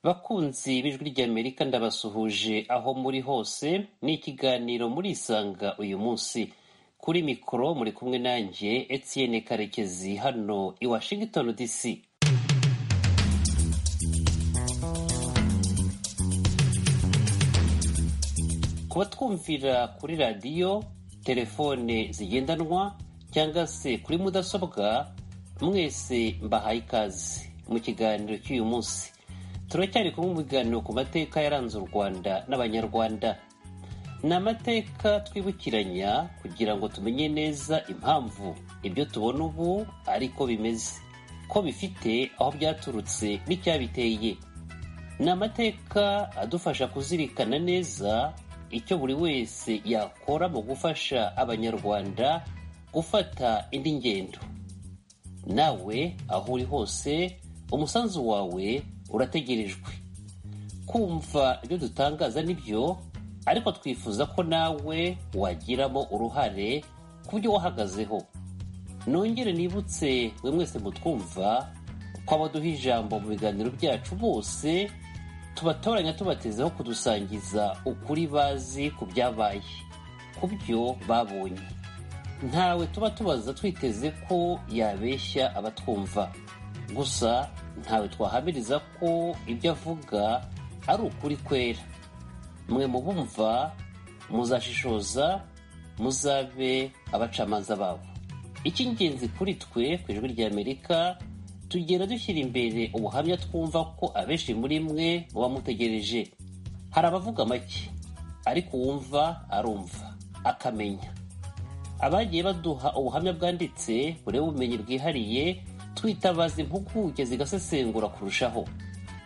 Bakunzi b'Ijwi ry'Amerika ndabasuhuje aho muri hose ni ikiganiro murisanga uyu munsi kuri mikoro muri kumwe nanjye Etienne Karekezi hano i Washington DC kubatwumvira kuri radiyo telefone zigendanwa cyangwa se kuri mudasobwa mwese mbahaye ikaze mu kiganiro cy'uyu munsi turacyari kumwe mu biganiro ku mateka yaranze u rwanda n'abanyarwanda ni amateka twibukiranya kugira ngo tumenye neza impamvu ibyo tubona ubu ariko bimeze ko bifite aho byaturutse n'icyabiteye ni amateka adufasha kuzirikana neza icyo buri wese yakora mu gufasha abanyarwanda gufata indi ngendo nawe aho uri hose umusanzu wawe urategerejwe kumva ibyo dutangaza nibyo ariko twifuza ko nawe wagiramo uruhare ku byo wahagazeho nongere nibutse mwe mwese mutwumva ko abaduha ijambo mu biganiro byacu bose tubatoranya tubatezeho kudusangiza ukuri bazi ku byabaye ku byo babonye ntawe tuba tubaza twiteze ko yabeshya abatwumva gusa ntawe twahamiriza ko ibyo avuga ari ukuri kwera mwe mu bumva muzashishoza muzabe abacamanza babo icy'ingenzi kuri twe ku ijwi ry'amerika tugenda dushyira imbere ubuhamya twumva ko abenshi muri mwe muba mutegereje hari abavuga make ariko uwumva arumva akamenya abagiye baduha ubuhamya bwanditse bureba ubumenyi bwihariye twitabaza impuguke zigasesengura kurushaho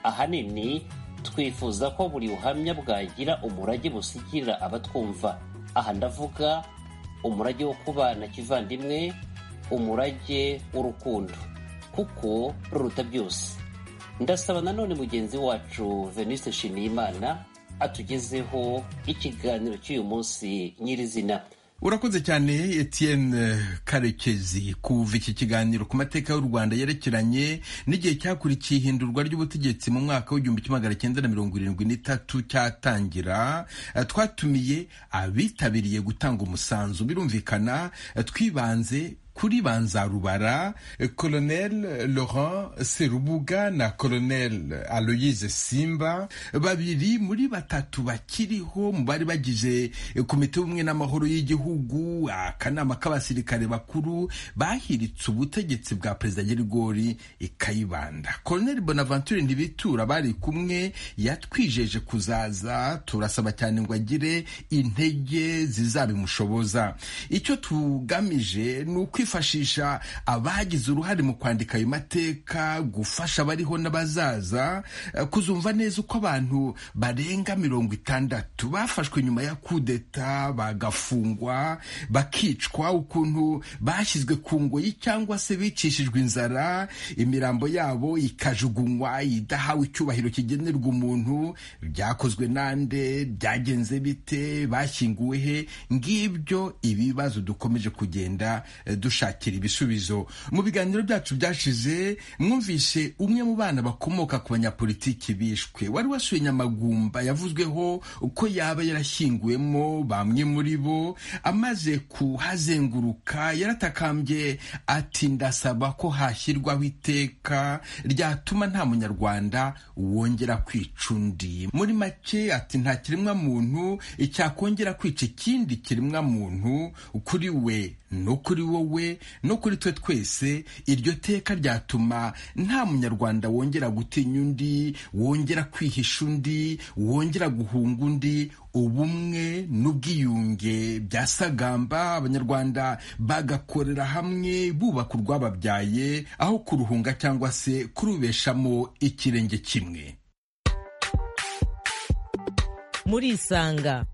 ahanini twifuza ko buri buhamya bwagira umurage busigira abatwumva aha ndavuga umurage wo kubana kivandimwe umurage w'urukundo kuko ruruta byose ndasaba nanone mugenzi wacu veniste nshimiyimana atugezeho ikiganiro cy'uyu munsi nyirizina urakoze cyane etienne karekezi kuva iki kiganiro ku mateka y'u rwanda yerekeranye n'igihe cyakurikiye ihindurwa ry'ubutegetsi mu mwaka w'igihumbi kimwe magana cyenda na mirongo irindwi n'itatu cyatangira twatumiye abitabiriye gutanga umusanzu birumvikana twibanze kuri banzarubara colonel laurent serubuga na colonel aloyise simba babiri muri batatu bakiriho mu bari bagize komite y'ubumwe n'amahoro y'igihugu akanama k'abasirikare bakuru bahiritse ubutegetsi bwa perezida nyirigori ikayibanda colonel bonaventure ntibitura bari kumwe yatwijeje kuzaza turasaba cyane ngo agire intege zizabimushoboza icyo tugamije ni uko kwifashisha abagize uruhare mu kwandika ayo mateka gufasha abariho n'abazaza kuzumva neza uko abantu barenga mirongo itandatu bafashwe nyuma ya kudeta bagafungwa bakicwa ukuntu bashyizwe ku ngoyi cyangwa se bicishijwe inzara imirambo yabo ikajugunywa idahawe icyubahiro kigenerwa umuntu byakozwe nande byagenze bite bashyinguwe he ngibyo ibibazo dukomeje kugenda dushobora dushakira ibisubizo mu biganiro byacu byashize mwumvise umwe mu bana bakomoka ku banyapolitiki bishwe wari wasuye nyamagumba yavuzweho ko yaba yarashyinguwemo bamwe muri bo amaze kuhazenguruka yaratakambye ati ndasaba ko hashyirwaho iteka ryatuma nta munyarwanda wongera kwica undi muri make ati nta kiremwa muntu cyakongera kwica ikindi kiremwa muntu kuri we no kuri wowe no kuri twe twese iryo teka ryatuma nta munyarwanda wongera gutinya undi wongera kwihisha undi wongera guhunga undi ubumwe n'ubwiyunge byasagamba abanyarwanda bagakorera hamwe bubaka urwababyaye aho kuruhunga cyangwa se kurubeshamo ikirenge kimwe murisanga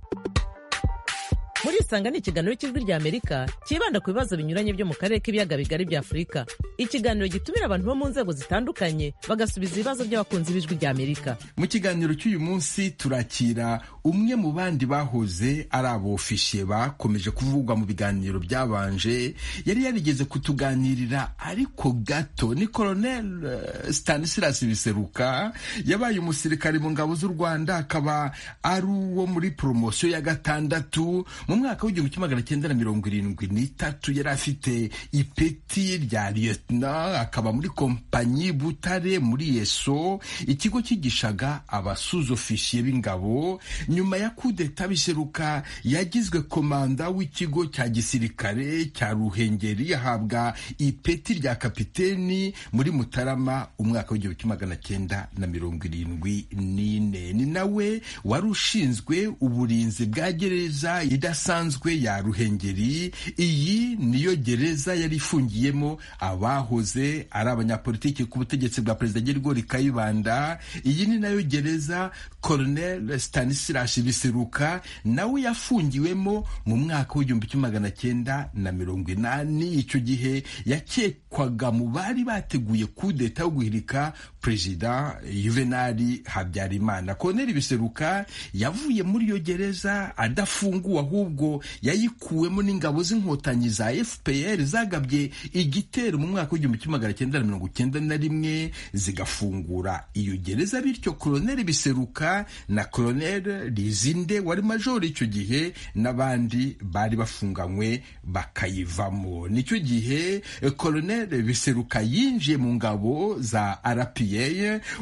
murisanga ni ikiganiro cy'ijwi ry'amerika cyibanda ku bibazo binyuranye byo mu karere k'ibiyaga bigari bya afurika ikiganiro gitumira abantu bo mu nzego zitandukanye bagasubiza ibibazo by'abakunzi b'ijwi ry'amerika mu kiganiro cy'uyu munsi turakira umwe mu bandi bahoze ari abofishe bakomeje kuvugwa mu biganiro byabanje yari yarigeze kutuganirira ariko gato ni colonel eh, stanislas biseruka yabaye umusirikare mu ngabo z'u rwanda akaba ari uwo muri poromosiyo ya gatandatu mu mwaka w'igihumbi kimwe magana cyenda na mirongo irindwi n'itatu yari afite ipeti rya liyetona akaba muri kompanyi butare muri yeso ikigo cyigishaga abasuzofishi b'ingabo nyuma ya kudeta biseruka yagizwe komanda w'ikigo cya gisirikare cya ruhengeri ahabwa ipeti rya kapiteni muri mutarama umwaka w'igihumbi kimwe magana cyenda na mirongo irindwi n'ine ni nawe wari ushinzwe uburinzi bwa gereza idasanzwe ya ruhengeri iyi niyo gereza yari ifungiyemo abahoze ari abanyapolitiki ku butegetsi bwa perezida gerigori kayibanda iyi ni nayo gereza colonel stanislas biseruka nawe yafungiwemo mu mwaka w'igihumbi kimwe magana cyenda na mirongo inani icyo gihe yakekwaga mu bari bateguye kudeta yo guhirika perezida juvenali habyarimana colonel biseruka yavuye muri iyo gereza adafunguwe ahubwo yayikuwemo n'ingabo z'inkotanyi za fpr zagabye igitero mu mwaka w'igihumbi kimwe magana cyenda na mirongo cyenda na rimwe zigafungura iyo gereza bityo koloneli biseruka na koloneli rizinde wari majori icyo gihe n'abandi bari bafunganywe bakayivamo nicyo gihe eh, koloneli biseruka yinjiye mu ngabo za rpa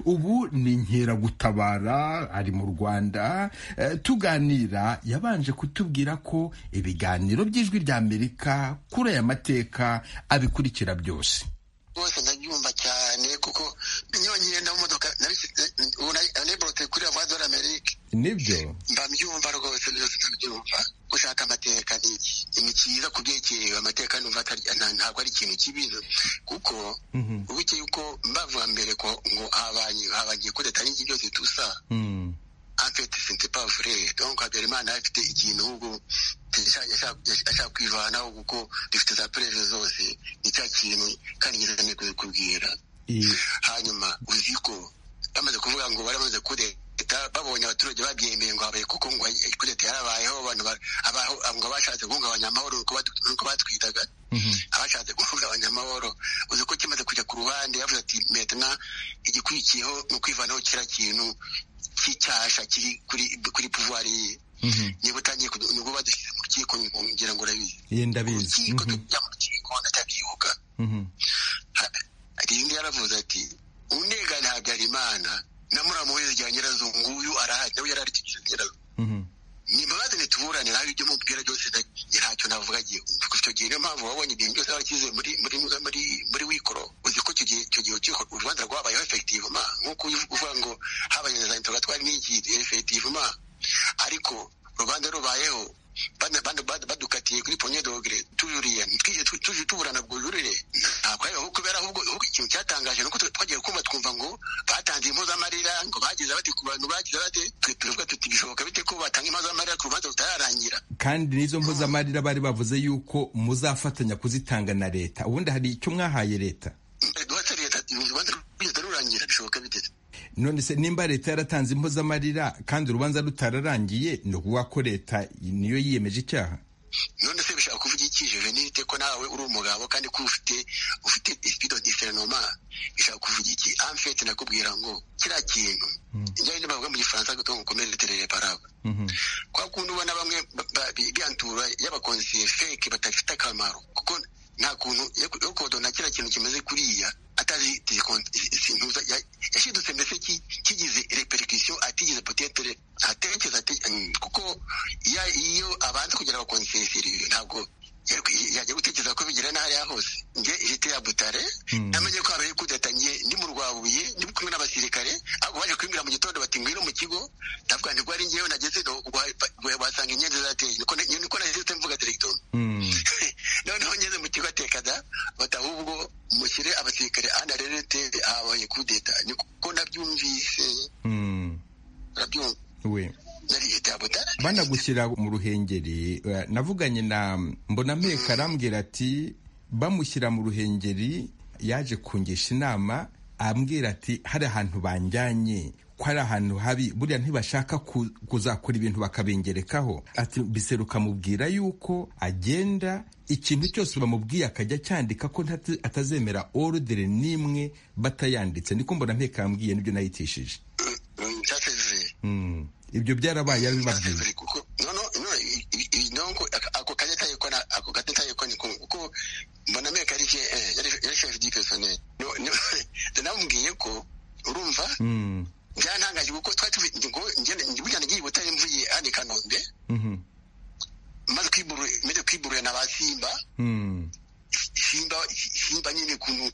ubu ni inkeragutabara ari mu rwanda Eh, tuganira yabanje kutubwira ko ibiganiro by'ijwi ry'amerika kuri aya mateka abikurikira byose rwose ndabyumva cyane kuko nyonyine na mu modoka naborote kuri amadora amerika nibyo mbabyumva rwose byose ndabyumva gushaka amateka ni ikintu cyiza ku byerekeye amateka numva atari nta- ntabwo ari ikintu kibi kuko ubuke yuko mbavuga mbere ko ngo habaye habagiye kudeta n'iki byose tusa Mm. en fait c'était pas vrai donc habyarimana afite ikintu ahubwo yasha- yasha- yasha- ashaka kwivanaho kuko dufite za preve zose ni cya kintu kandi ngize amikwe kubwira Eh, hanyuma uzi ko bamaze kuvuga ngo baramaze kudeta babonye abaturage babyemeye ngo habaye kuko ngo kudeta yarabayeho abantu ba- abaho- ngo bashatse guhungabanya amahoro nuko batu- nuko batwitaga mhm. abashatse guhungabanya amahoro uzi ko kimaze kujya ku ruhande yavuze ati metna igikurikiyeho ni ukwivanaho kiriya kintu cy'icyasha kiri kuri kuri puvuwari ye Mhm. niba utangiye kudu- nibwo badushyize mu rukiko ngira ngo urabizi Eh, ndabizi urukiko Mhm, tujya mu rukiko ndacyabyuka mhm. rindi yaravuze ati unegane habyarimana na muramu we rya nyirazungu uyu arahari nawe yari ari kigeze nyirazungu Mhm. nimubazane tuburane nawe ibyo mubwira byose na- ntacyo navuga gihe icyo gihe niyo mpamvu wabonye ibintu byose warakize muri muri muri muri wikoro uzi ko icyo gihe icyo gihe urukiko u rwanda rwabayeho efektivema nk'uko uyu- uvuga ngo habaye na za interrogatoire n'iki efektivema ariko rubanda rubayeho bana- bana- bana- badukatiye kuri ponye dogere tujuriye twije tu- tuje tuburana bwo jurire ntabwo ari aho kubera ahubwo ahubwo ikintu cyatangaje nuko twe- twagiye kumva twumva ngo batanze impozamarira ngo bagize bati ku bantu bagize bate twe turavuga tuti bishoboka bite ko batanga impozamarira ku rubanza rutararangira kandi n'izo mpozamarira bari bavuze yuko muzafatanya kuzitanga na leta ubundi hari icyo mwahaye leta rwose leta urubanza rugeze rurangira bishoboka bite none se nimba leta yaratanze impozamarira kandi urubanza rutararangiye ni ukuvuga ko leta niyo yiyemeje icyaha none se bishaka kuvuga iki juvenilite ko nawe uri umugabo kandi ko ufite ufite ispido diferenoma bishaka kuvuga iki amfete nakubwira ngo kiriya kintu njyanye bavuga mu gifaransa gutonga ukomeze terere paraba Mhm. kwa kundi ubona bamwe ba- ba- biyantura y'abakonsiye feke badafite akamaro kuko nta kuntu yo kodona kiriya kintu kimeze kuriya atazi sintuza yashidutse mbese ki- kigize reperikisiyo atigeze potetere atekereza ate- mm, kuko iya- iyo abanza kugira abakonsiye seriyo ntabwo yari- yajya gutekereza ko bigera n'ahariya hose nge jete ya butare namenye ko habaye kudeta nge ndi mu rwabuye ndi kumwe n'abasirikare ahubwo baje kwimbira mu gitondo bati ngwino mu kigo ndavuga nti rwari ngewe nageze do wasanga inyenzi zateye niko na- niko nahise mvuga diregitoro Mm. noneho ngeze mu kigo atekada bati ahubwo mushyire abasirikare anarerete habaye kudeta niko nabyumvise Mm. nabyumva we nari jete ya butare banagushyira mu ruhengeri eh, navuganye na mbonameka arambwira ati bamushyira mu ruhengeri yaje kungisha inama ambwira ati hari ahantu banjyanye ko hari ahantu habi buriya ntibashaka kuzakora ibintu bakabengerekaho ati biseruka amubwira yuko agenda ikintu cyose bamubwiye akajya cyandika ko atazemera orudere n'imwe batayanditse niko mbona nteko yambwiye nibyo nayitishije ibyo byarabaye arabibabwiye ako kanya tayikona ako kanya tayikona kuko mbona meka ari ke yari shefu di pesoneri namubwiye ko urumva byantangaje kuko twari tuvuye ngo burya nagiye butaye mvuye hano i kanombe maze maze kwiburira na ba simba simba simba nyine ukuntu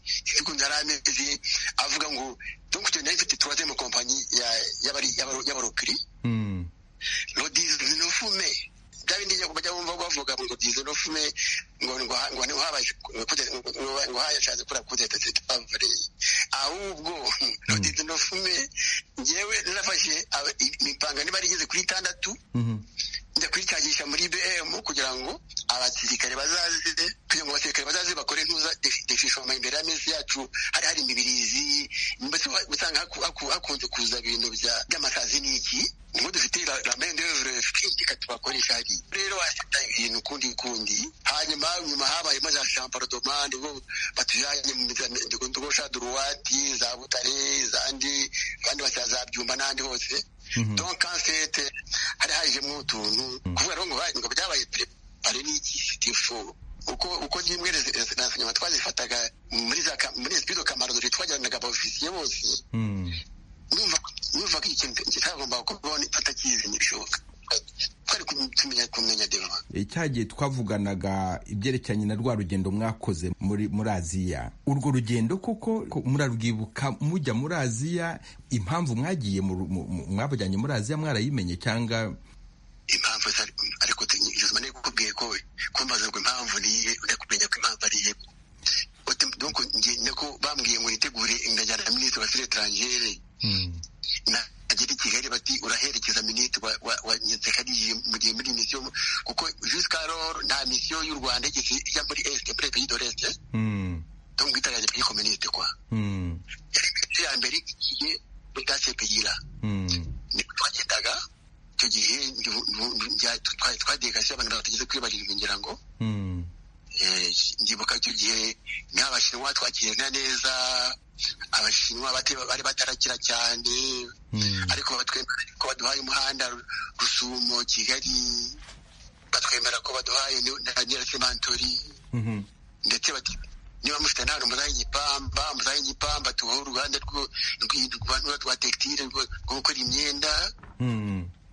ukuntu yari ameze avuga ngo donc tu n'ai fait trois mu kompanyi y'abarokiri lo dizi no fume bya bindi njya bajya bumva bavuga ngo dizi no fume ngo ngo ngo ngo habaye ngo hayashaze kura kudeta tetavare ahubwo lo dizi no fume njyewe narafashe imipanga niba ari igeze kuri itandatu njya kuyikagisha muri BM kugira ngo abasirikare bazaze kugira ngo abasirikare bazaze bakore ntuza defishoma imbere y'amezi yacu hari hari imibirizi mbese usanga hakunze kuza ibintu by'amasazi n'iki ngo dufite la main d'oeuvre kritika tubakoresha hari rero wasita ibintu kundi kundi hanyuma nyuma habaye maze champardomande bo batujanye mu ndugosha duruwati za butare zandi kandi basaza byumba n'andi hose donc en fait hari hajemo utuntu kubera ngo ngo byabaye hari n'iki sitifu uko uko zimwe nyuma twazifataga muri za muri spido kamaro twajyanaga abofisiye bose numva ko ikintu kitagomba kubaho atakizi ntibishoboka twari tumenya kumenya dema cya gihe twavuganaga ibyerekeranye na rwa rugendo mwakoze muri muri aziya urwo rugendo koko murarwibuka mujya muri aziya impamvu mwagiye mwabujyanye muri aziya mwarayimenye cyangwa impamvu ariko tunyuzmane kukubwiye ko kumbaza ngo impamvu niye ujya kumenya ko impamvu ariye donc nako bambwiye ngo nitegure ingajyana na minisitiri wa affaires étrangères agera i kigali bati uraherekeza minisitiri wa nsekariye mu gihe muri misiyo kuko juscaror nta misiyo y'u rwanda ijya muri est muri pays de l'est donc itagaje pays communiste kwa ya mbere igihe utacepeyira niko twagendaga icyo gihe twadegasiyo abantu batageze kuri barindwi ngira ngo ndibuka icyo gihe nk'abashinwa twakirana neza abashinwa bari batarakira cyane ariko ko baduhaye umuhanda rusumo kigali batwemera ko baduhaye na nyirasemantori ndetse niba mufite ntabwo muzahe igipamba muzahe igipamba tubaho uruganda rw'urwanda rwa tekitire rwo gukora imyenda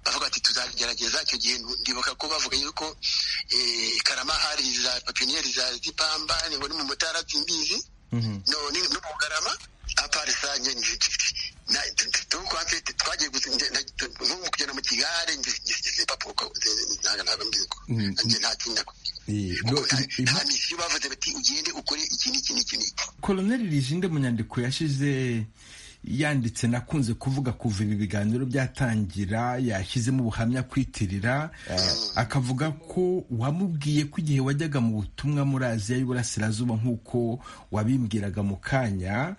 bavuga ati tuzagerageza icyo gihe ndibuka ko bavuga yuko karama hari za papiniyeri za zipamba ngo ni mu mutara atsimbizi none no mu garama apari sa nyene twagiye kugenda mu kigare papuka ntabwo mbiko ntatinda nta misiyo bavuze bati ugende ukore iki n'iki n'iki n'iki koloneli rijinde mu nyandiko yashize yanditse nakunze kuvuga kuva ibi biganiro byatangira yashyizemo ubuhamya kwitirira akavuga ko wamubwiye ko igihe wajyaga mu butumwa muri aziya y'uburasirazuba nk'uko wabimbwiraga mu kanya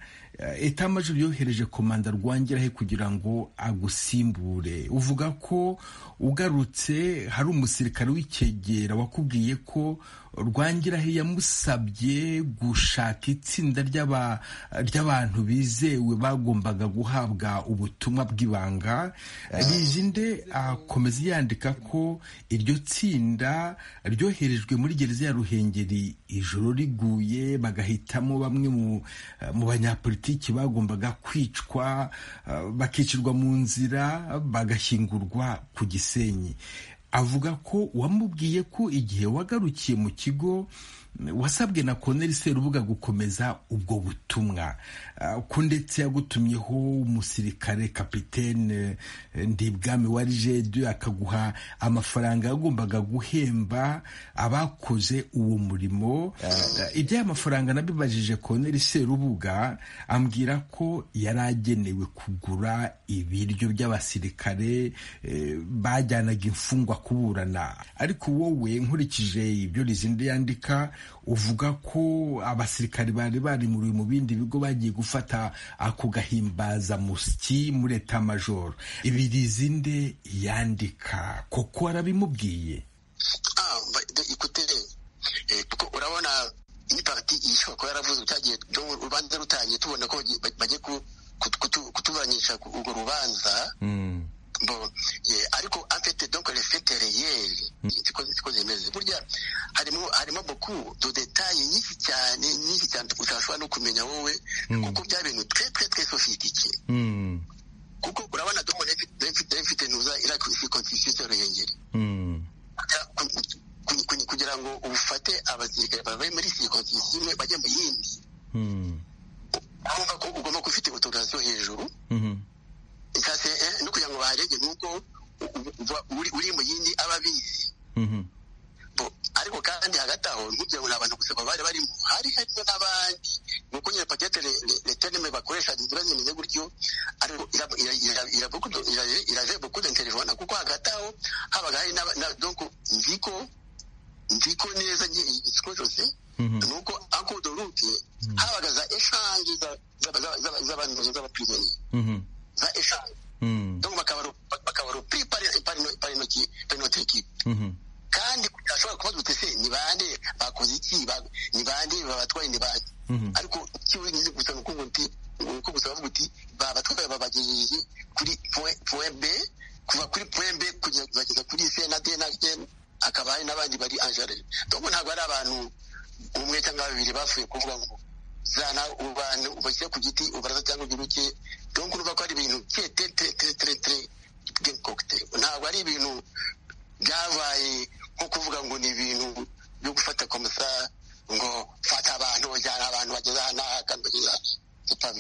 eta amajoro yohereje komanda rwangirahe kugira ngo agusimbure uvuga ko ugarutse hari umusirikare w'icyegera wakubwiye ko rwangirahe yamusabye gushaka itsinda ry'abantu bizewe bagombaga guhabwa ubutumwa bw'ibanga rijinde akomeza yandika ko iryo tsinda ryoherejwe muri gereza ya ruhengeri ijoro riguye bagahitamo bamwe mu banyapolitiki bagombaga kwicwa bakicirwa mu nzira bagashyingurwa ku gisenyi avuga ko wamubwiye ko igihe wagarukiye mu kigo wasabwe na koneri serubuga gukomeza ubwo butumwa ko ndetse yagutumyeho umusirikare kapitene ndibwami wa rijedu akaguha amafaranga yagombaga guhemba abakoze uwo murimo iby'aya mafaranga nabibajije koneri serubuga ambwira ko yari agenewe kugura ibiryo by'abasirikare bajyanaga imfungwa kuburana ariko wowe nkurikije ibyo rizindi yandika uvuga ko abasirikari bari barimuriwe mu bindi bigo bagiye gufata ako gahimbaza musyi muri eta majoro ibirizi nde yandika koko arabimubwiye kuko urabona ni pariti ishobora kuba yaravuze utagiye urubanza rutangiye tubona ko bagiye kutuburanisha urwo rubanza bon ariko afite donc les faits réels siko zimeze burya harimo harimo beaucoup de details nyinshi cyane nyinshi cyane utashobora no kumenya wowe kuko bya bintu très très très sophistiqué kuko urabona donc mfite ntuza ira constitution ruhengeri kugira ngo ufate abasirikare bavuye muri circonstance imwe bajya mu yindi urumva ko ugomba kufite autorisation hejuru ikase no kugira ngo baharege nk'uko uri mu yindi aba abizi ariko kandi hagati aho ntugira ngo ni abantu gusa bari barimo hari harimo n'abandi ni uko nyine pakete leterime bakoresha ziba zimeze gutyo ariko iraje bukudu interivona kuko hagati aho habaga hari donko nziko nziko neza ikigo cyose ni uko akudo rute habaga za eshange z'abantu z'abapironi za eshanu donc bakabarupiri pari notre equipe kandi ashobora kubaza uti se ni bande bakoze iki ni bande babatwaye ni bande ariko kiwigize gusa nuko ngo nti nuko gusa bavuga uti babatwaye babagejeje kuri point b kuva kuri point b kugeza kuri c na d na n akaba hari n'abandi bari angere donc ntabwo ari abantu umwe cyangwa babiri bapfuye kuvuga ngo zana abantu ubashyira ku giti ubaraza cyangwa ugiruke donc urumva ko ari ibintu tetetetetetere gekokite ntabwo ari ibintu byabaye nko kuvuga ngo ni ibintu byo gufata komisa ngo fata abantu bajyana abantu bageze aha n'aha kandi bageze aha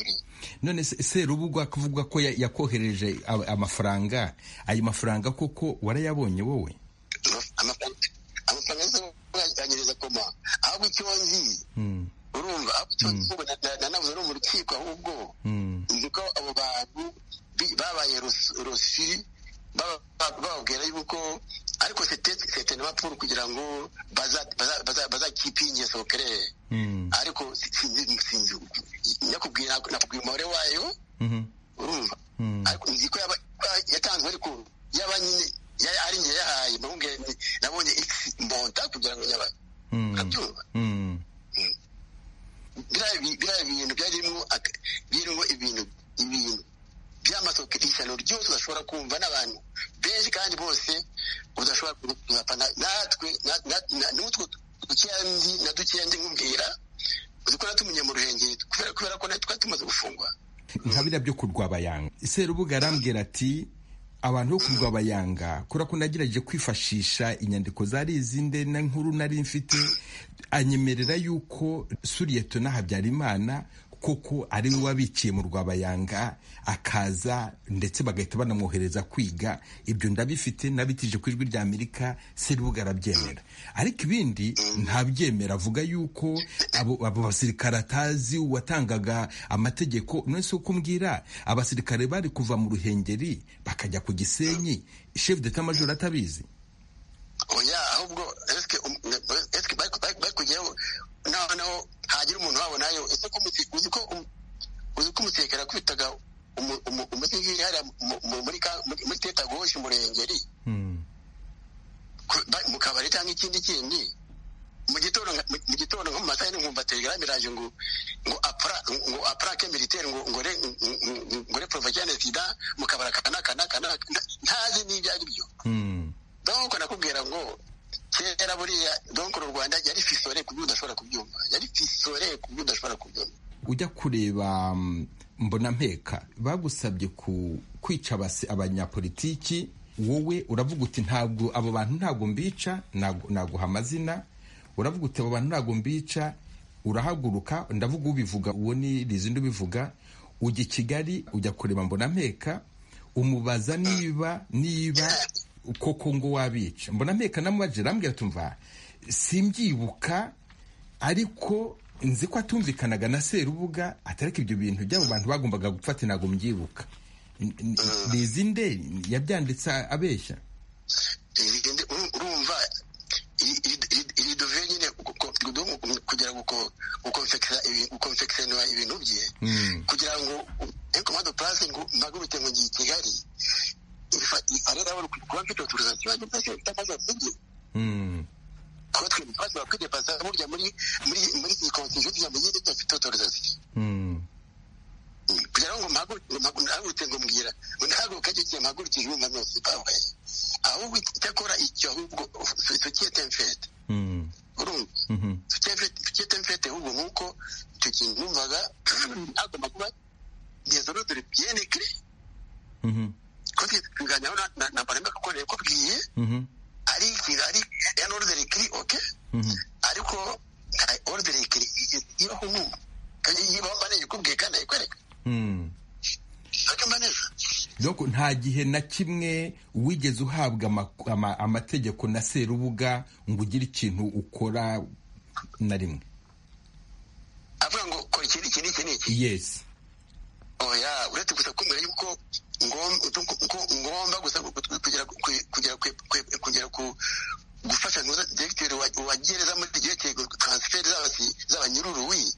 none serubugwa kuvuga ko yakohereje amafaranga ayo mafaranga koko warayabonye wowe amafaranga yo yanyereza koma ahubwo icyo nzi urumva aho icyo gihugu nanavuze no mu rukiko ahubwo nzi ko abo bantu babaye rosi bababwira yuko ariko sete n'abapfuru kugira ngo bazakipe ingeso kereye ariko sinzi nyakubwira nakubwira umubare wayo urumva ariko nzi ko yatanzwe ariko yaba nyine ari njye yahaye nabonye ikisi mbonta kugira ngo yabaye urabyumva biriya bintu byarimo birimo ibintu ibintu by'amasoke ishyano ryose udashobora kumva n'abantu benshi kandi bose udashobora kuzapana natwe n'utwo dukeya ndi na dukeya ndi nkubwira uzi ko natumenye mu ruhengeri kubera ko natwe tumaze gufungwa nka biriya byo kurwabayanga serubuga arambwira ati abantu bo kurwabayanga kubera ko nagerageje kwifashisha inyandiko zari izinde na nkuru nari mfite anyemerera yuko suriyetona habyarimana koko ari we wabiciye mu rwabayanga akaza ndetse bagahita banamwohereza kwiga ibyo ndabifite nabitije ku ijwi rya amerika serubuga arabyemera ariko ibindi ntabyemera avuga yuko abo basirikare atazi watangaga amategeko none si uko mbwira abasirikare bari kuva mu ruhengeri bakajya ku gisenyi shefu deta majoro atabizi oya ahubwo esike bari kujyaho noneho hagira umuntu wabonayo ese ko uzi ko uzi ko umusekera kwitaga umusigiri hariya muri tetagoshi murengeri mu kabari cyangwa ikindi kindi mu gitondo nko mu masaha n'inkumva telegram iraje ngo ngo ngo aprake militaire ngo ngo re ngo re provajane sida mu kabara kana kana kana ntazi n'ibyo ari byo donc nakubwira ngo kera buriya donc uru rwanda yari fisore ku buryo udashobora kubyumva yari fisore ku buryo udashobora kubyumva ujya kureba mbona mpeka bagusabye ku kwica abanyapolitiki wowe uravuga uti ntabwo abo bantu ntabwo mbica naguha amazina uravuga uti abo bantu ntabwo mbica urahaguruka ndavuga ubivuga uwo ni rizindi ubivuga ujya i kigali ujya kureba mbona mpeka umubaza niba niba koko ngo wabica mbona mpeka namubaje arambwira tumva simbyibuka ariko nzi ko atumvikanaga na serubuga atareka ibyo bintu by'abo bantu bagombaga gufata ntabwo mbyibuka nde yabyanditse abeshya urumva iri dove nyine gukonfekiseniwa ibintu bye kugira ngo enkomando purase ngo mpagurutse ngo ngiye i kigali arera kuba mfite otorizasiyo yanjye byose bifite amazina n'igihe kuba twebwe ibibazo bakwidepasa burya muri muri muri iyi konsiyo kugira ngo yirinde afite otorizasiyo kugira ngo mpagurutse ngo mbwira ngo ntahaguruke agiye mpagurukije ibintu byose babaye ahubwo icyakora icyo ahubwo sosiyete mfete urumva sosiyete mfete ahubwo nk'uko icyo kintu numvaga hagomba kuba dezorodore biyene kire kote tuganyaho na baremba kuko rero kubwiye ari ari an ordere kiri oke ariko nta ordere kiri ibaho n'ubu kandi ibaho mbane ikubwiye kandi ayikwereka doko nta gihe na kimwe wigeze uhabwa amategeko na serubuga ngo ugire ikintu ukora na rimwe avuga ngo kora iki n'iki n'iki n'iki yesi oya uretse gusa kumubwira yuko ngomba gusa kugera ku gufasha diregiteri wa gereza muri diregiteri taransiferi z'abanyururuwi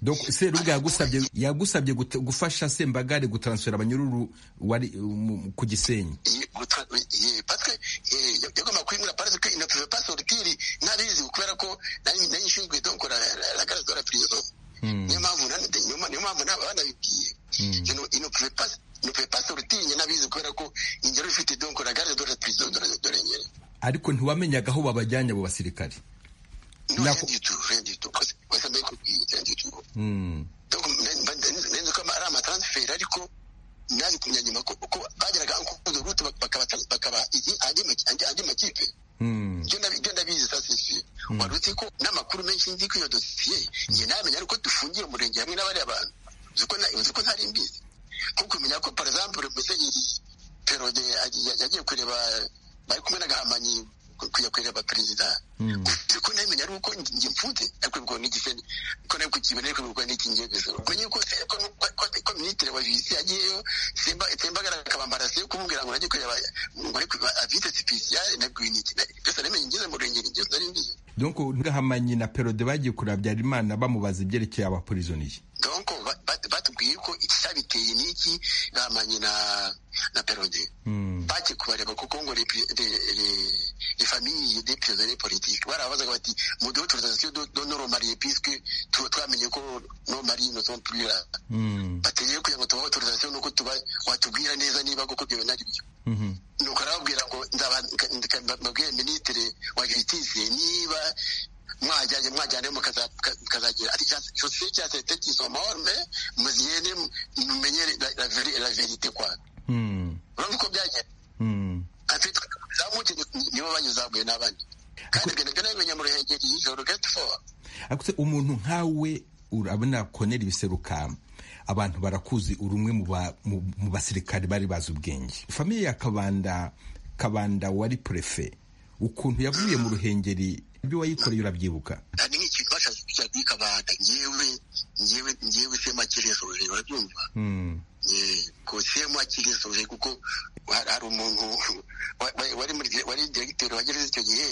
donc serubuga yagusabye yagusabye gufasha sembagare gutaransfera abanyururu wari ku gisenyi parce yagomba kwimura parce que ne pouvait pas sortir ntabizi kubera ko nari nshinzwe donc la garage de la prison niyo mpamvu niyo mpamvu banabibwiye ne pouvait pas ne pouvait pas sortir ntabizi kubera ko ingero ifite donc la garage de la prison de la ariko ntiwamenyaga aho babajyanye abo basirikare no rendito rendito wasambaye kubwira rendito donc nenze ko ari amatransfert ariko naje kumenya nyuma ko bageraga ankudo route bakaba andi makipe ibyo ndabizi sasisi wari uzi ko n'amakuru menshi nzi ko iyo dosiye njye namenya ariko dufungiye umurenge hamwe n'abariya bantu uzi ko ntari mbizi nko kumenya ko par exemple musenyeri perode yagiye kureba bari kumwe na gahamanyi kujya kureba perezida kuko ntamenya ari uko njye mfunze ariko ubwo ni igisene ko nawe kukibona ariko ubwo ni ikingiye gusoro kuko ko ko minisitiri wa visi yagiyeyo simba simbagara akabambara se kumubwira ngo najye kureba ngo ariko avite sipesiyale nabwo ni iki byose namenye ngeze mu rengero ngeze nari mbizi donc gahamanyi na perode bagiye kureba habyarimana bamubaza ibyerekeye abaporizoniye donc batubwiye ko icyabiteye n'iki gahamanyi na na perode bajye kubareba kuko ngo les familles des prisonniers politiques barabazaga bati muduhe autorisation de nos remarier puisque twamenye ko nos maris ne sont plus là bategeye kugira ngo tubahe autorisation nuko tuba watubwira neza niba koko ibyo bintu ari byo nuko arababwira ngo mbabwire minisitiri wa justice niba mwajyanye mwajyane mukazagira ati jose cya sete kisomaorme muzigende mumenye la verite kwa urabona uko byagenda nibo banyuzaguye n'abandi kandi ibyo nabimenye mu ruhengeri y'ijoro geti fowa umuntu nkawe urabona konera ibiserukamba abantu barakuzi uri umwe mu basirikare bari bazi ubwenge famiye ya kabanda kabanda wari purefe ukuntu yavuye mu ruhengeri ibyo wayikoreye urabyibuka ni nk'ikintu bashatse kujya kuri kabanda ngewe ngewe ngewe sema kiresoje urabyumva ko sema kiresoje kuko hari umuntu wari muri wari diregiteri wagereza icyo gihe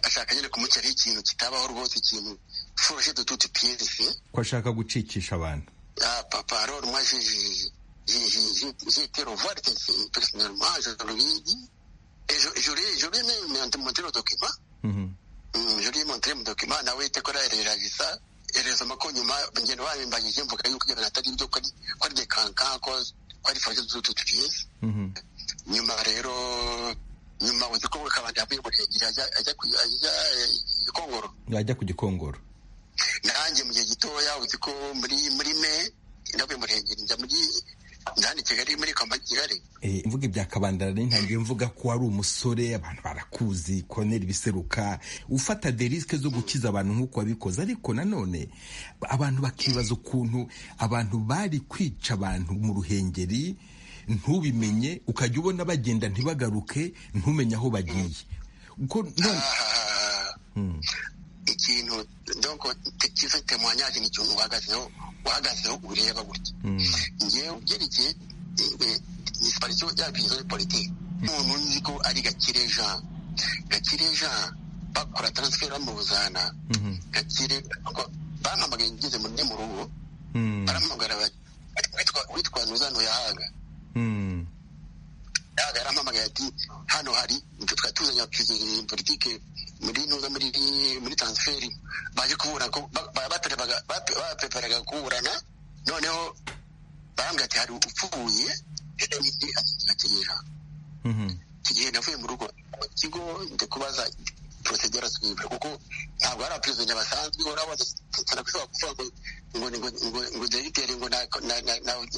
ashaka nyine kumucyaraho ikintu kitabaho rwose ikintu foroshe dututi piyerisi ko ashaka gucikisha abantu papa rero mwajije jetero varitesi personelma jororigi jororigi meme montero dokima jori montre mu dokima nawe itekora ereragisa erezamo ko nyuma ngendo babimbanyije mvuga yuko ibyo atari ibyo ko ari dekanka ko ari faje zutu tugize nyuma rero nyuma uzi ko kabanda yavuye murengeri ajya gikongoro ajya ku gikongoro nanjye mu gihe gitoya uzi ko muri muri me ndavuye murengeri njya muri ndani kigali muri koma kigali imvuga ibya kabandara nintangiye mvuga ko wari umusore abantu barakuzi konera ibiseruka ufata derisike zo gukiza abantu nk'uko wabikoze ariko nanone abantu bakibaza ukuntu abantu bari kwica abantu mu ruhengeri ntubimenye ukajya ubona bagenda ntibagaruke ntumenye aho bagiye ikintu cyiza temwanyaje ni ikintu uhagazeho uhagazeho ureba gutya ngewe ubyerekeye disiparisiyo ya viziyo politiki umuntu nzi ko ari gakire jean gakire jean bakora taransiferi bamuzana gakire bampamagaye ngeze mu mu rugo barampamagara witwa witwa ntuzano yahaga yahaga yarampamagaye ati hano hari twa tuzanye politike muri ntuza muri muri taransiferi baje kubura ko bapeperaga kuburana noneho barambwira ati hari upfuye akenyera iki gihe navuye mu rugo ikigo ndi kubaza porosegera z'ibintu kuko ntabwo ari abaperezida basanzwe urabona turakwifuza kuvuga ngo ngo ngo ngo ngo dogiteri ngo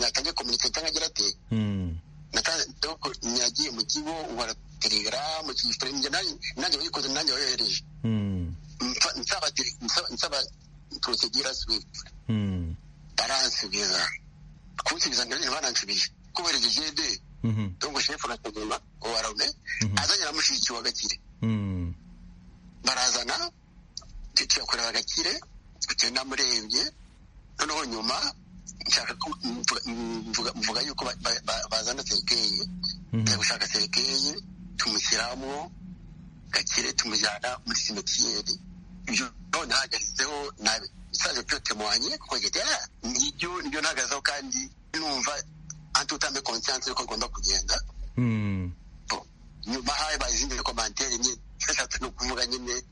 natange kominite cyangwa agira ate nagiye mu kigo ubara telegaramu njye nanjye wayikoze nanjye wayohereje nsaba porosegera swift baransubiza kunsubiza nanjye baransubiza kubereka jede dongo shefu nakaguma uwarame azanye na mushiki wa gakire barazana tuyakorera agakire tugenda murembye noneho nyuma nshaka mvuga yuko bazana serikeye tujya gushaka serikeye tumushyiramo gakire tumujyana muri simetiyeri ibyo none hahagazeho nabi isaje byo temwanye kuko ngete nibyo nibyo nahagazeho kandi numva antutame konsiyanse yuko agomba kugenda nyuma habaye izindi rekomanteri nyine eshatu ni ukuvuga nyine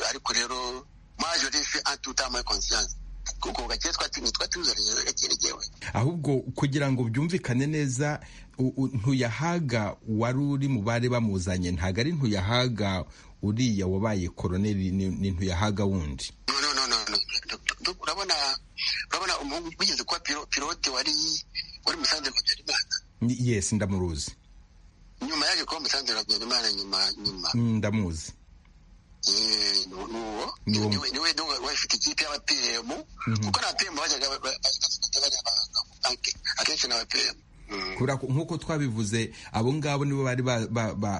ariko rero maje rifi antutamaye konsiyanse kuko gakire twatinye twatuzanye gakeregewe ahubwo kugira ngo byumvikane neza ntuyahaga wari uri mu bari bamuzanye ntabwo ari ntuyahaga uriya wabaye koroneri ni ntuyahaga wundi urabona urabona umuhungu wigeze kuba pilote wari wari musanze habyarimana yesi ndamuruzi nyuma yaje kuba umusanzu habyarimana nyuma nyuma ndamuzi niwo niwe niwe wafite ikipe y'abapiyemu kuko nta piyemu bajyaga akenshi ni abapiyemu nk'uko twabivuze abo ngabo nibo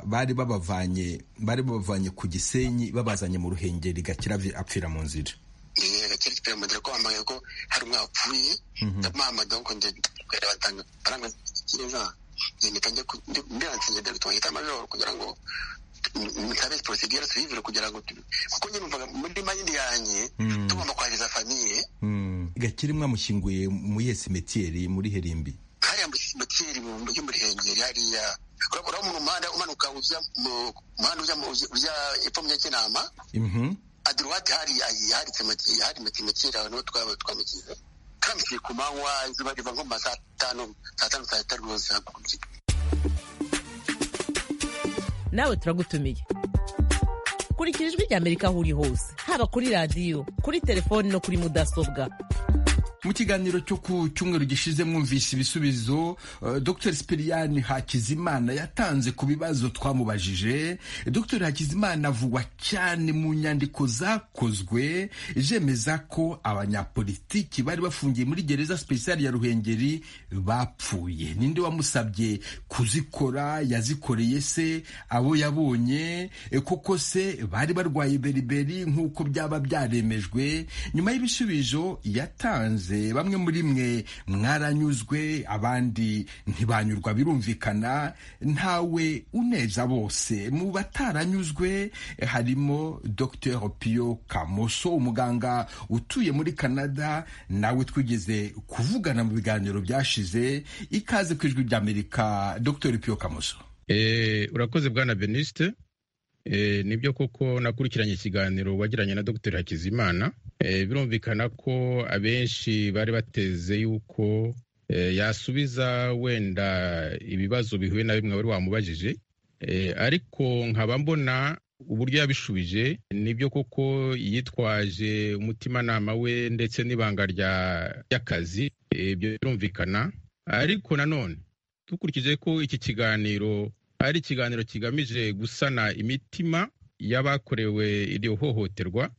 bari babavanye bari babavanye ku gisenyi babazanye mu ruhengeri gakira apfira mu nzira gakira apfira mu nzira ko bambaye ko hari umwe wapfuye ndamuhamagaye ngo njye batanga baranga kireza impeta njya mbiransinya dawidi wahita amajoro kugira ngo ntabe porosigere sivire kugira ngo kuko nyine mvuga muri mayindi yanjye tugomba kwahiriza famiye gakiri mwamushyinguye muri iyo simetiyeri muri herimbi hariya muri simetiyeri yo muri hengeri hariya urabona umuntu umuhanda umanuka ujya mu muhanda ujya epfo mu kinama aduruwate hariya hari simetiyeri aho niho twaba twamukiza kandi ku manywa izuba riva nko mu ma saa tanu saa tanu saa sita rwose nawe turagutumiye kurikira ijwi rya amerika aho uri hose haba kuri radiyo kuri telefoni no kuri mudasobwa mu kiganiro cyo ku cyumweru gishize mwumvise ibisubizo dr sipiriyani hakizimana yatanze ku bibazo twamubajije dr hakizimana avugwa cyane mu nyandiko zakozwe zemeza ko abanyapolitiki bari bafungiye muri gereza sipesiyali ya ruhengeri bapfuye ninde wamusabye kuzikora yazikoreye se abo yabonye kuko se bari barwaye beriberi nk'uko byaba byaremejwe nyuma y'ibisubizo yatanze bamwe muri mwe mwaranyuzwe abandi ntibanyurwa birumvikana ntawe uneza bose mu bataranyuzwe harimo Dr Pio Kamoso umuganga utuye muri Canada nawe twigeze kuvugana mu biganiro byashize ikaze ku ijwi ry'Amerika Dr Pio Kamoso urakoze bwana Beniste nibyo koko nakurikiranye ikiganiro wagiranye na Dr Hakizimana birumvikana ko abenshi bari bateze yuko yasubiza wenda ibibazo bihuye na bimwe wari wamubajije ariko nkaba mbona uburyo yabishubije nibyo koko yitwaje umutimanama we ndetse n'ibanga ry'akazi ibyo birumvikana ariko nanone dukurikije ko iki kiganiro ari ikiganiro kigamije gusana imitima y'abakorewe iryo hohoterwa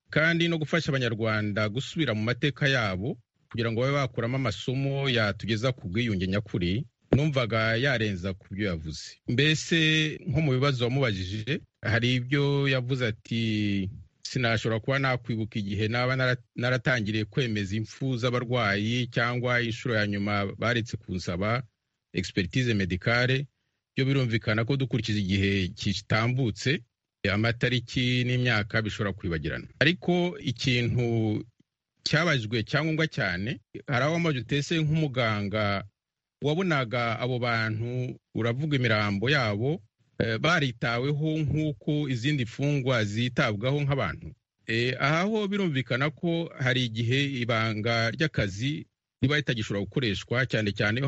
kandi no gufasha abanyarwanda gusubira mu mateka yabo kugira ngo babe bakuramo amasomo yatugeza ku bwiyunge nyakuri numvaga yarenza ku byo yavuze mbese nko mu bibazo wamubajije hari ibyo yavuze ati sinashobora kuba nakwibuka igihe naba naratangiriye kwemeza impfu z'abarwayi cyangwa inshuro ya nyuma baretse kunsaba expertise medicale byo birumvikana ko dukurikije igihe kitambutse amatariki n'imyaka bishobora kwibagirana ariko ikintu cyabajwe cyangombwa cyane hari aho amaze utese nk'umuganga wabonaga abo bantu uravuga imirambo yabo baritaweho nk'uko izindi mfungwa zitabwaho nk'abantu aha ho birumvikana ko hari igihe ibanga ry'akazi riba ritagishobora gukoreshwa cyane cyane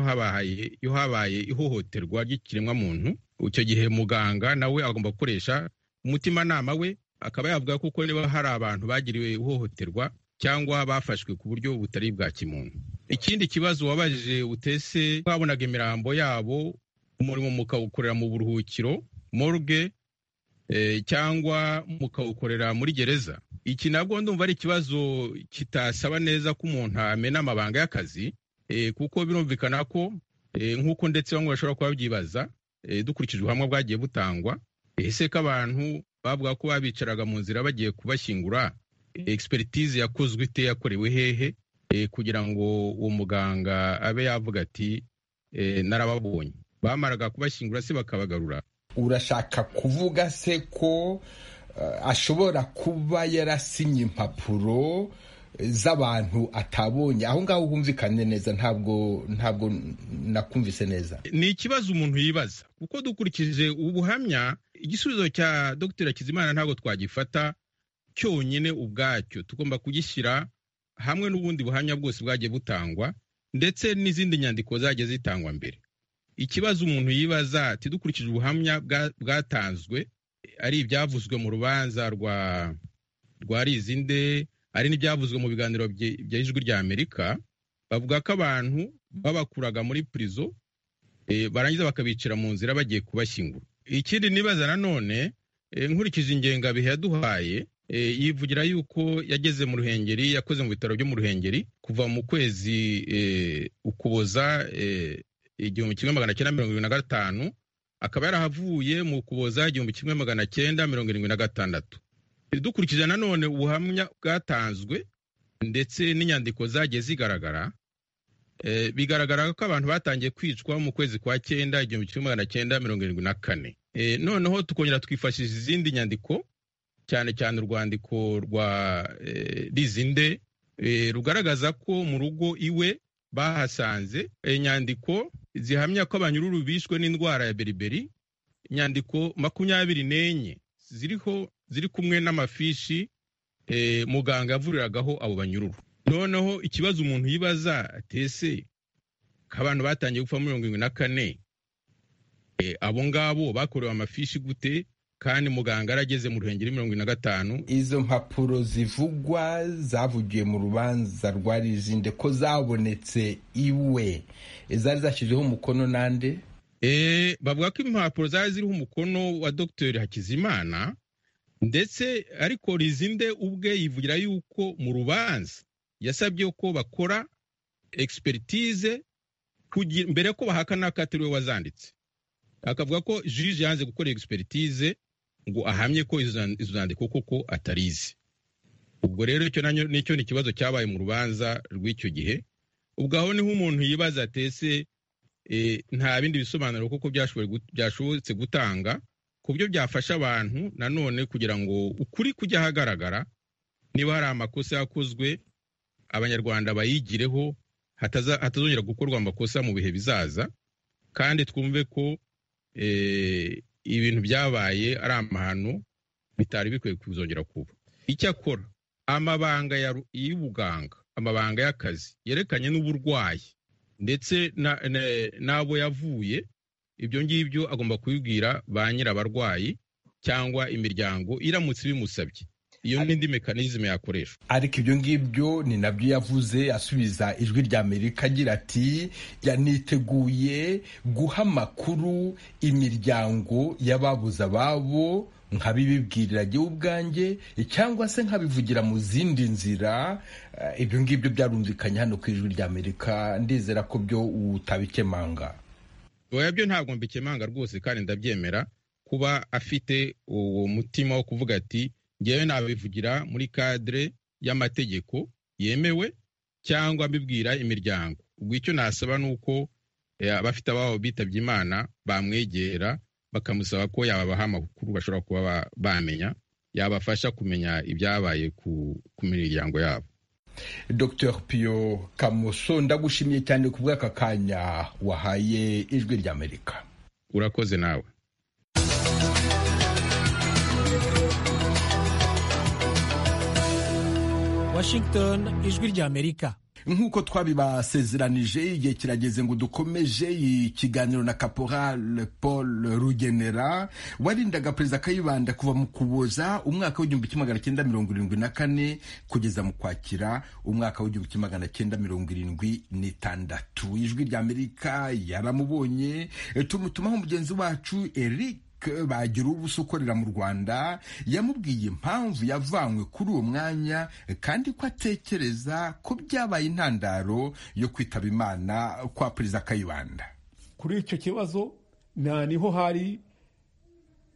iyo habaye ihohoterwa ry'ikiremwamuntu icyo gihe muganga nawe agomba gukoresha umutimanama we akaba yavuga kuko niba hari abantu bagiriwe ihohoterwa cyangwa bafashwe ku buryo butari bwa kimuntu ikindi kibazo wabajije utese babonaga imirambo yabo umurimo mukawukorera mu buruhukiro morgue cyangwa mukawukorera muri gereza iki nabwo ndumva ari ikibazo kitasaba neza ko umuntu amena amabanga y'akazi kuko birumvikana ko nk'uko ndetse bamwe bashobora kuba babyibaza dukurikije ubuhamwa bwagiye butangwa ese ko abantu bavuga ko babicaraga mu nzira bagiye kubashyingura expertise yakozwe ite yakorewe hehe kugira ngo uwo muganga abe yavuga ati narababonye bamaraga kubashyingura se bakabagarura urashaka kuvuga se ko ashobora kuba yarasinye impapuro z'abantu atabonye aho ngaho humvikane neza ntabwo ntabwo nakumvise neza ni ikibazo umuntu yibaza kuko dukurikije ubu buhamya igisubizo cya dr Kizimana ntabwo twagifata cyonyine ubwacyo tugomba kugishyira hamwe n'ubundi buhamya bwose bwagiye butangwa ndetse n'izindi nyandiko zagiye zitangwa mbere ikibazo umuntu yibaza ati dukurikije ubuhamya bwatanzwe ari ibyavuzwe mu rubanza rwa rwa rizinde hari n'ibyavuzwe mu biganiro bya ijwi rya amerika bavuga ko abantu babakuraga muri pirizo barangiza bakabicira mu nzira bagiye kubashyingura ikindi nibaza nanone nkurikije ingengabihe yaduhaye yivugira yuko yageze mu ruhengeri yakoze mu bitaro byo mu ruhengeri kuva mu kwezi ukuboza igihumbi kimwe magana cyenda mirongo irindwi na gatanu akaba yarahavuye mu ukuboza igihumbi kimwe magana cyenda mirongo irindwi na gatandatu dukurikije nanone ubuhamya bwatanzwe ndetse n'inyandiko zagiye zigaragara bigaragara ko abantu batangiye kwicwa mu kwezi kwa cyenda igihumbi kimwe magana cyenda mirongo irindwi na kane noneho tukongera twifashisha izindi nyandiko cyane cyane urwandiko rwa rizinde rugaragaza ko mu rugo iwe bahasanze inyandiko zihamya ko abanyururu bishwe n'indwara ya beriberi inyandiko makumyabiri n'enye ziriho ziri kumwe n'amafishi muganga yavuriragaho abo banyururu noneho ikibazo umuntu yibaza atese ko abantu batangiye gupfa mirongo irindwi na kane abo ngabo bakorewe amafishi gute kandi muganga arageze mu ruhengeri mirongo irindwi na gatanu izo mpapuro zivugwa zavugiye mu rubanza rwa rizinde ko zabonetse iwe zari zashyizeho umukono n'ande bavuga ko impapuro zari ziriho umukono wa dogiteri hakizimana ndetse ariko rizinde ubwe yivugira yuko mu rubanza yasabye ko bakora expertise mbere ko bahakana ko atari we wazanditse akavuga ko jiji yanze gukora expertise ngo ahamye ko izo zandiko koko atarizi ubwo rero icyo nicyo ni ikibazo cyabaye mu rubanza rw'icyo gihe ubwo aho niho umuntu yibaza atese nta bindi bisobanuro koko byashobotse gutanga ku buryo byafasha abantu nanone kugira ngo ukuri kujya ahagaragara niba hari amakosa yakozwe abanyarwanda bayigireho hatazongera gukorwa amakosa mu bihe bizaza kandi twumve ko ibintu byabaye ari amahano bitari bikwiye kuzongera kuba icyakora amabanga y'ubuganga amabanga y'akazi yerekanye n'uburwayi ndetse n'abo yavuye ibyo ngibyo agomba kubibwira ba nyirabarwayi cyangwa imiryango iramutse ibimusabye iyo n'indi mekanizme yakoreshwa ariko ibyo ngibyo ni nabyo yavuze asubiza ijwi rya amerika agira ati yaniteguye guha amakuru imiryango y'ababuze ababo nkabibibwirira jye ubwanjye cyangwa se nkabivugira mu zindi nzira ibyo ngibyo byarumvikanye hano ku ijwi rya amerika ndizera ko byo utabikemanga oya byo ntabwo mbikemanga rwose kandi ndabyemera kuba afite uwo mutima wo kuvuga ati ngewe nabivugira muri kadire y'amategeko yemewe cyangwa mbibwira imiryango ubwo icyo nasaba ni uko abafite ababo bitabye imana bamwegera bakamusaba ko yababaha amakuru bashobora kuba bamenya yabafasha kumenya ibyabaye ku miryango yabo dr piyo kamoso ndagushimiye cyane ku bw'aka kanya wahaye ijwi ry'amerika urakoze nawe washington ijwi ry'amerika nk'uko twabibasezeranije igihe kirageze ngo dukomeje ikiganiro na caporal paul rugenera warindaga perezida kayibanda kuva mu kuboza umwaka w'igihumbi kimwe magana cyenda mirongo irindwi na kane kugeza mu kwakira umwaka w'igihumbi kimwe magana cyenda mirongo irindwi n'itandatu ijwi ry'amerika yaramubonye tumutumaho mugenzi wacu eric bagira ubusa ukorera mu rwanda yamubwiye impamvu yavanywe kuri uwo mwanya kandi ko atekereza ko byabaye intandaro yo kwitaba imana kwa perezida kayibanda kuri icyo kibazo nta niho hari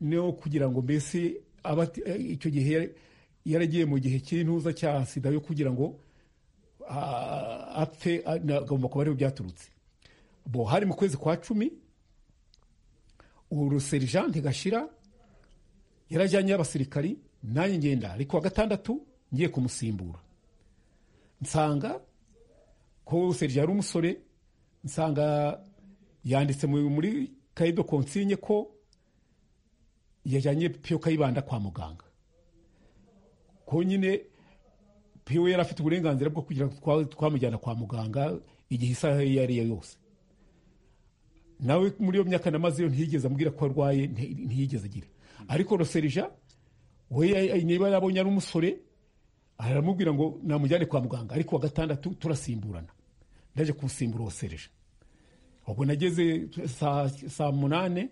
no kugira ngo mbese icyo gihe yaragiye mu gihe cy'intuza cya sida yo kugira ngo apfe agomba kuba ariho byaturutse bo hari mu kwezi kwa cumi uruserijante gashira yarajyanye abasirikari nanjye ngenda ariko wa gatandatu ngiye kumusimbura nsanga ko uruserija ari umusore nsanga yanditse muri kayido konsinye ko yajyanye piyo kayibanda kwa muganga ko nyine piyo yari afite uburenganzira bwo kugira ngo twamujyana kwa muganga igihe isaha iyo ari yo yose nawe muri iyo myaka namaze iyo ntiyigeze ambwira ko arwaye ntiyigeze agira ariko roserija we niba yabonye ari umusore aramubwira ngo namujyane kwa muganga ariko wa gatandatu turasimburana ndaje kusimbura roserija ubwo nageze saa munani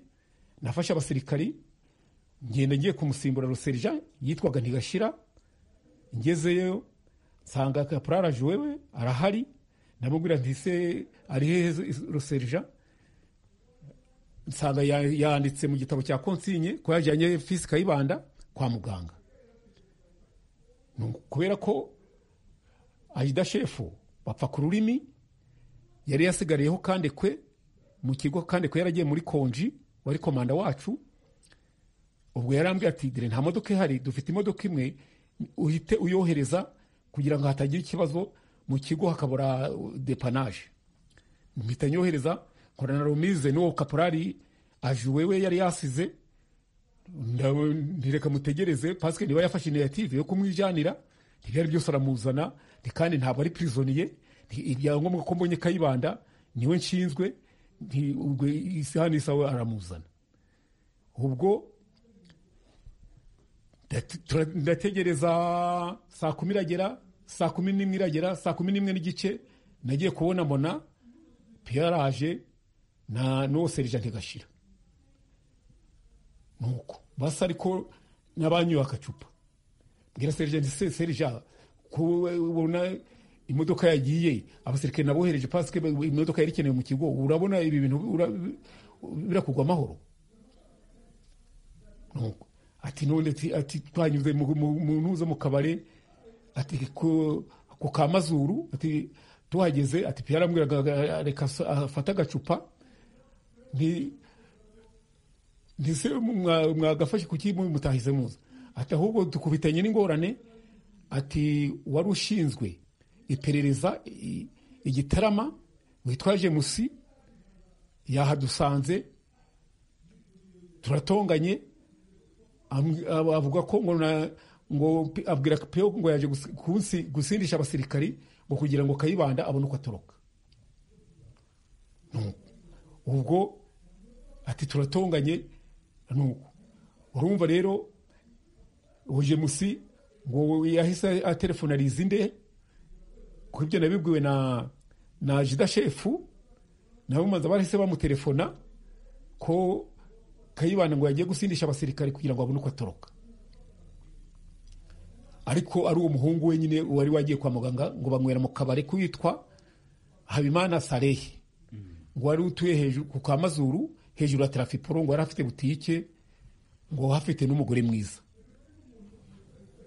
nafashe abasirikari ngenda ngiye kumusimbura roserija yitwaga ntigashira ngezeyo nsanga kapuraraje wewe arahari ndamubwira ntise ari hehe roserija nsanga yanditse mu gitabo cya konsinye ko yajyanye fisi kayibanda kwa muganga kubera ko ayida shefu bapfa ku rurimi yari yasigariyeho kandi kwe mu kigo kandi ko yaragiye muri konji wari komanda wacu ubwo yarambwiye ati dire nta modoka ihari dufite imodoka imwe uhite uyohereza kugira ngo hatagira ikibazo mu kigo hakabura depanaje mpita nyohereza korana rumize n'uwo kaporari ajuwe we yari yasize ntireka mutegereze pasike niba yafashe initiyative yo kumwijyanira ntibyari byose aramuzana kandi ntabwo ari pirizoniye ibyangombwa ko mbonye kayibanda niwe nshinzwe isaha n'isaha aramuzana ubwo ndategereza saa kumi iragera saa kumi n'imwe iragera saa kumi n'imwe n'igice nagiye kubona mona piyaraje nta n'uwo serija ntigashira nuko basa ariko n'abanyoye agacupa mbwira serija nti serija kubona imodoka yagiye abasirikare nabohereje pasike imodoka yari ikenewe mu kigo urabona ibi bintu birakugwa amahoro nuko ati none ati twanyuze mu ntuza mu kabare ati ku ka mazuru ati tuhageze ati piyo arambwira reka afate agacupa ntise mwagafashe kuki mutahize muza ati ahubwo dukubitanye n'ingorane ati wari ushinzwe iperereza igitarama witwaje musi yahadusanze turatonganye avuga ko ngo abwira peyo ngo yaje gusindisha abasirikari ngo kugira ngo kayibanda abone uko atoroka ubwo ati turatonganye nuko urumva rero uje musi ngo yahise atelefonariza inde ku ibyo nabibwiwe na na jida shefu nabo manza barahise bamutelefona ko kayibanda ngo yagiye gusindisha abasirikari kugira ngo abone uko atoroka ariko ari uwo muhungu wenyine wari wagiye kwa muganga ngo banywera mu kabari kwitwa habimana sarehi ngo wari utuye hejuru ku kamazuru hejuru ya tarafiporo ngo yari afite butike ngo hafite n'umugore mwiza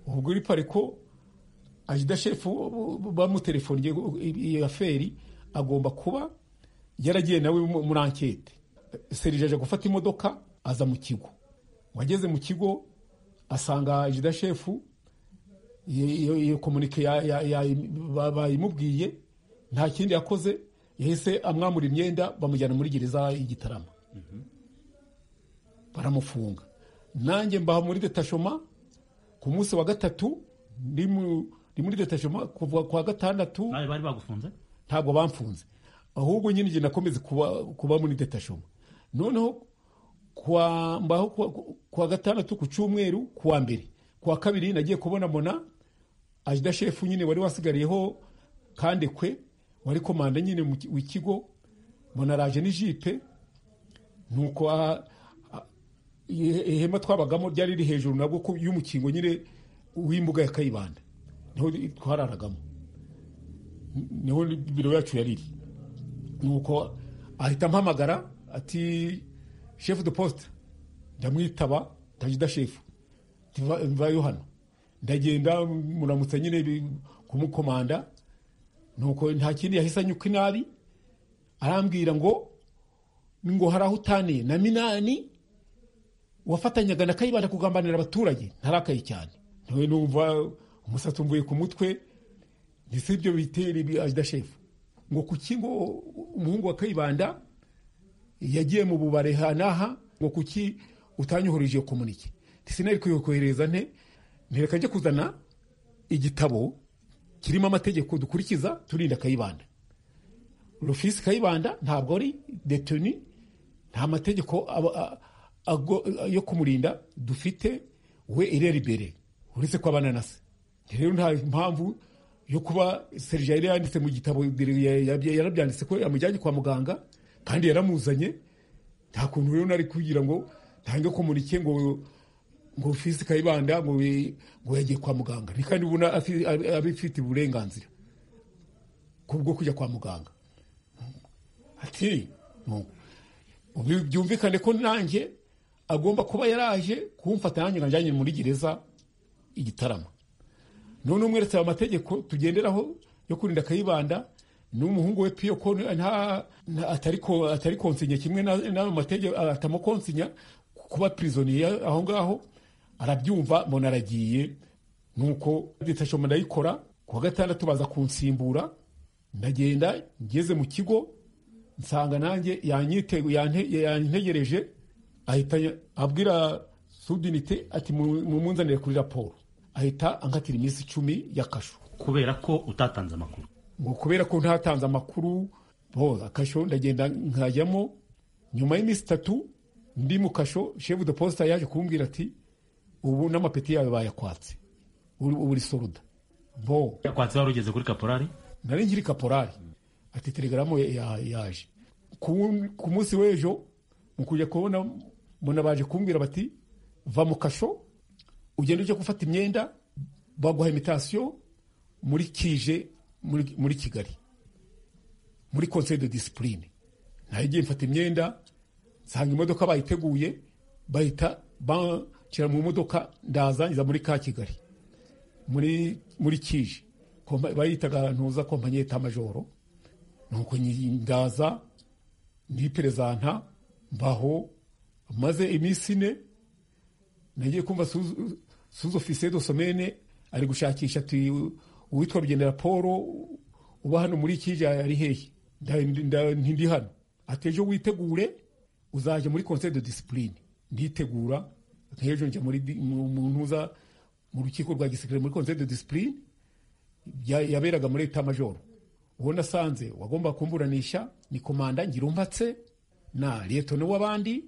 ubwo uri pariko ajida shefu bamutelefoniye iyo aferi agomba kuba yaragiye nawe muri ankete serije aje gufata imodoka aza mu kigo wageze mu kigo asanga jida shefu iyo iyo komunike ya- ya- ya- bayimubwiye nta kindi yakoze yahise amwamura imyenda bamujyana muri gereza y'igitarama baramufunga nanjye mbaha muri detashoma ku munsi wa gatatu ndi mu- ndi muri detashoma kuva ku wa gatandatu nawe bari bagufunze ntabwo bamfunze ahubwo nyine igihe nakomeze kuba, kuba muri detashoma noneho kwa, mbaho kuwa, kuwa gatandatu ku cyumweru kuwa mbere kuwa kabiri nagiye kubona mona ajida shefu nyine wari wasigariyeho kandekwe wari komanda nyine mu ki- w'ikigo mona araje n'ijipe nuko aha- a- ihe- ihema twabagamo ryari riri hejuru nabwo ku- y'umukingo nyine w'imbuga ya kayibanda niho twararagamo niho biro yacu yari iri nuko ahita ampamagara ati shefu de posite ndamwitaba ndajida shefu "Tiva- mvayo hano ndagenda muramutsa nyine bi- kumukomanda nuko nta kindi yahise anyuka inabi arambwira ngo ngo hari aho utaniye na minani wafatanyaga na kayibanda kugambanira abaturage ntarakaye cyane nawe numva umusatsi umvuye ku mutwe ntisi ibyo bitera ibi ajida shefu ngo kuki ngo umuhungu wa kayibanda yagiye mu bubare hanaha ngo kuki utanyohereje iyo komunike sinari kuyohereza nte ntereka ajya kuzana igitabo kirimo amategeko dukurikiza turinda kayibanda rufisi kayibanda ntabwo ari detoni nta mategeko aba- a- ago- yo kumurinda dufite we irera imbere uretse ko abana na se rero nta mpamvu yo kuba serija yari yanditse mu gitabo ya- ya- yarabyanditse ko yamujyanye kwa muganga kandi yaramuzanye nta kuntu rero nari kugira ngo ntange komunike ngo ngo rufisi kayibanda ngo bi- ngo yagiye kwa muganga ni kandi ubona afi- abifite uburenganzira kubwo kujya kwa muganga ati "Nuko." Ubu byumvikane ko nanjye agomba kuba yaraje kumfata nanjye nkanjyanye muri gereza igitaramo none umweretse aya mategeko tugenderaho yo kurinda kayibanda n'umuhungu we piyo ko nta- nta- atari ko- atari konsinya kimwe na- n'ayo mategeko atamukonsinya kuba pirizoniye aho ngaho arabyumva mbona aragiye nuko ditashoma ndayikora kuwa gatandatu baza kunsimbura ndagenda ngeze mu kigo nsanga nanjye yanyite- yante- yantegereje ahita abwira sudinite ati "Mu- mumunzanire kuri raporo ahita ankatira iminsi icumi ya kasho kubera ko utatanze amakuru ngo kubera ko ntatanze amakuru bo akasho ndagenda nkajyamo nyuma y'iminsi itatu ndi mu kasho shefu de posita yaje kumbwira ati ubu n'amapeti yawe bayakwatse uri ubu uri soruda bo yakwatse wari ugeze kuri kaporari nari nkiri kaporari ati telegaramu ya- ya- yaje ku ku munsi w'ejo mu kujya kubona mbona baje kumbwira bati va mu kasho ugenda ujya gufata imyenda baguha imitasiyo muri kije muri muri kigali muri conseil de discipline nagiye mfata imyenda nsanga imodoka bayiteguye bahita banshyira mu modoka ndazangiza muri ka kigali muri muri kije Kompa- bayitaga ntuza kompanyi yita majoro nuko nyi- ndaza ndi perezanta mbaho maze iminsi ine nagiye kumva suzu- suzu ofisiye do somene ari gushakisha ati uwitwa rugendera paul uba hano muri kije ari hehe Nda- nda- ntindi hano ati ejo witegure uzajya muri conseil de discipline nditegura nk'ejo njya muri di- mu mu ntuza mu rukiko rwa gisirikare muri conseil de discipline ya- yaberaga muri leta majoro uwo nasanze wagomba kumburanisha ni komanda ngirumbatse na liyetone w'abandi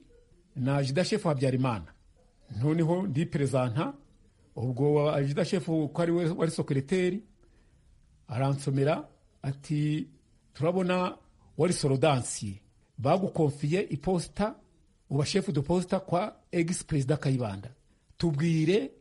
na ajida shefu habyarimana noneho ndi perezanta ubwo ajida shefu ko ari we wari sokereteri aransomera ati turabona wari sorodansiye bagukonfiye iposita uba shefu de posita kwa egisi perezida kayibanda tubwire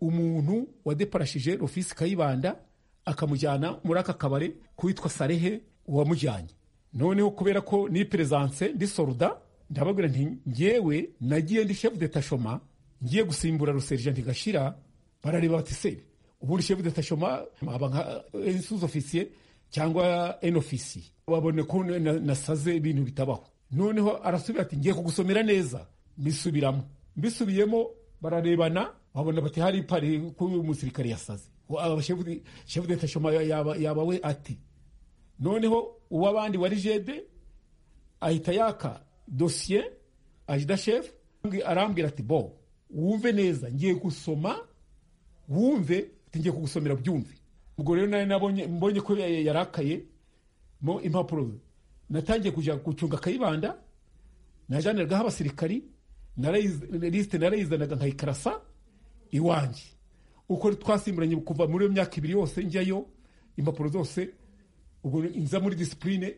umuntu wadeparashije rufisi kayibanda akamujyana muri aka kabari kuwitwa sarehe uwamujyanye noneho kubera ko ni perezanse ndi soruda ndababwira nti ngewe nagiye ndi shefu de tashoma ngiye gusimbura ruserijanti gashira barareba bati se ubundi shefu de tashoma aba nka ensuzi ofisiye cyangwa en ofisiye babone ko na- nasaze ibintu bitabaho noneho arasubira ati ngiye kugusomera neza mbisubiramo mbisubiyemo bararebana babona bati hari ipari ko uyu musirikare yasaze shefu deta shoma yaba- yaba we ati noneho uw'abandi wari jede ahita yaka dosiye ajida shefu arambwira ati bo wumve neza ngiye gusoma wumve ati ngiye kugusomera byumve ubwo rero nari nabonye mbonye ko yarakaye mo impapuro natangiye kujya gucunga akayibanda najaniragaho abasirikari narayiz- lisite narayizanaga nkayikarasa iwanjye uko twasimburanye kuva muri iyo myaka ibiri yose njyayo impapuro zose ubwo nza muri disipurine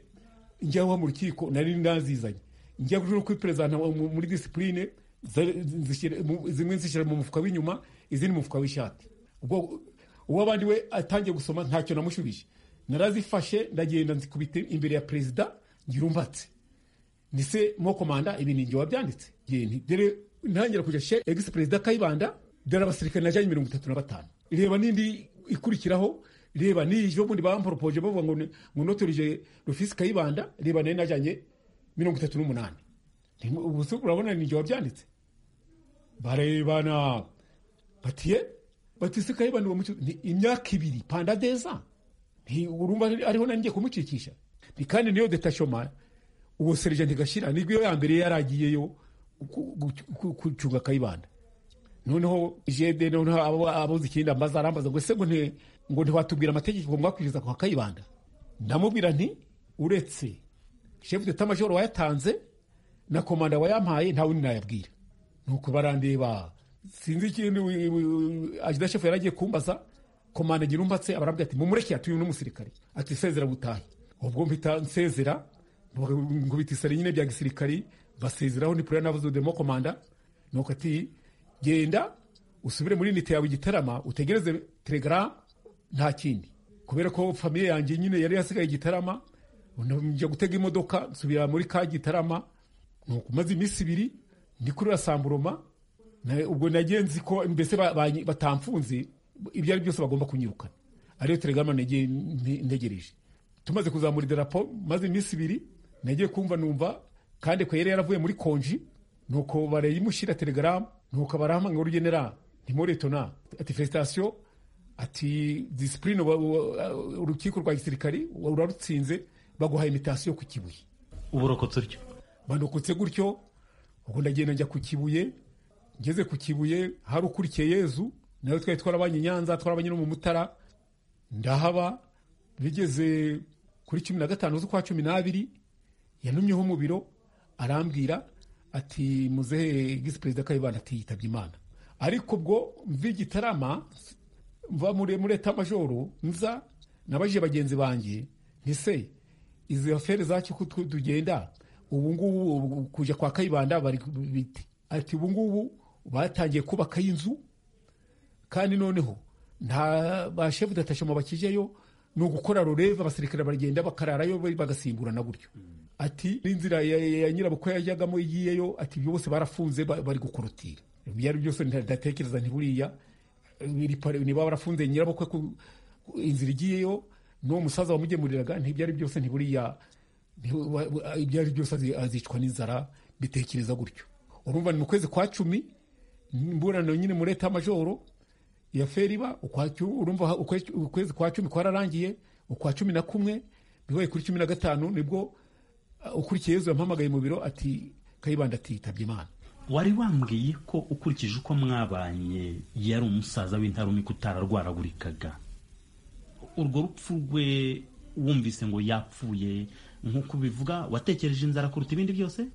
njyaho mu rukiko nari nazizanye njya no kuri perezida muri disipurine za- zishyira- mu- zimwe nzishyira mu mufuka w'inyuma izindi mu mufuka w'ishati ubwo uw'abandi we atangiye gusoma ntacyo namushubije narazifashe ndagenda nzikubita imbere ya perezida ngira umbatse nise mo komanda ibi ni njye wabyanditse Njye nti, dore ntangira kujya she egisi perezida kayibanda dore abasirikare najyanye mirongo itatu na batanu reba n'indi ikurikiraho reba n'iyo bundi bamporopoje bavuga ngo ni- ngo notorije rufisi kayibanda reba nayo najyanye mirongo itatu n'umunani Nti, ubu se urabona ni njye wabyanditse barebana batiye batise kayibanda uwo mucu- ni imyaka ibiri pandadeza nti urumva ariho nanjye kumukikisha Nti, kandi niyo detashoma uwo serigenti gashira nibwo iyo ya mbere yaragiyeyo gucunga kayibanda noneho jede noneho abo- abozi ikindi ambaza arambaza ngo ese ngo nti- ngo ntiwatubwira amategeko mwakwishyuza kwa kayibanda ndamubwira nti uretse shefu deta majoro wayatanze na komanda wayampaye nta wundi nayabwira nuko barandeba sinzi ikindi wi- wi- ajida shefu yaragiye kumbaza komanda ngira umbatse abarabwira ati mumureke atuye n'umusirikare ati sezera gutahe ubwo mpita nsezera ngo bitisare nyine bya gisirikari basezeraho ni pura navuze demo komanda nuko ati genda usubire muri nite yawe igitarama utegereze telegaramu nta kindi kubera ko famiye yanjye nyine yari yasigaye igitarama njya gutega imodoka nsubira muri ka gitarama nuko maze iminsi ibiri ndi kuri rasamburoma Na- ubwo nagenzi ko mbese ba- ba- batamfunze ibyo ari byose bagomba kunyirukana ariyo telegaramu nagiye nte- ntegereje tumaze kuzamura idarapo maze iminsi ibiri nagiye kumva numva kandi ko yari yaravuye muri konji nuko barayimushyira telegaramu nuko barahamanga ngo rugenera ntimoretona ati felicitasiyo ati disipurine wa- wa- urukiko rwa gisirikari urarutsinze baguha imitasiyo ku kibuye uburokotse utyo bandukutse gutyo ubwo ndagenda njya ku kibuye ngeze ku kibuye hari ukurikiye yezu nawe twari twarabanye i nyanza twarabanye no mu mutara ndahaba bigeze kuri cumi na gatanu z'ukwa cumi n'abiri yanumyeho mu biro arambwira ati muzehe gisi perezida kayibanda ati yitabye imana ariko ubwo mva igitarama mva muri muri etamajoro nza nabajije bagenzi banjye ntise izi afere zacu ko twe tugenda ubu ngubu ubu kuja kwa kayibanda bari biti ati ubu ngubu batangiye kubakayo inzu kandi noneho nta ba shefu datashoma bakijeyo ni ugukora rureva abasirikare baragenda bakararayo bari bagasimburana gutyo ati n'inzira ya, ya, ya nyirabukwe yajyagamo igiyeyo ati ibyo bose barafunze ba- bari gukorotira ibyo ari byo byose nta- ndatekereza ntiburiya biri pare- niba barafunze nyirabukwe ku ku- inzira igiyeyo n'uwo musaza wamugemuriraga ntibyo ari byose ntiburiya ntibu- wa- wa- ibyo ari byose azi- azicwa n'inzara bitekereza gutyo urumva ni mu kwezi kwa cumi imburano nyine muri etamajoro ya feriba ukwa cu- urumva ha- ukwe- ukwezi kwa cumi kwararangiye ukwa cumi na kumwe bibaye kuri cumi na gatanu nibwo uh, ukurikiye yezu yampamagaye mu biro ati kayibanda ati yitabye imana wari wambwiye ko ukurikije uko mwabanye yari umusaza w'intarumika utararwaragurikaga urwo rupfu rwe wumvise ngo yapfuye nk'uko ubivuga watekereje inzara kuruta ibindi byose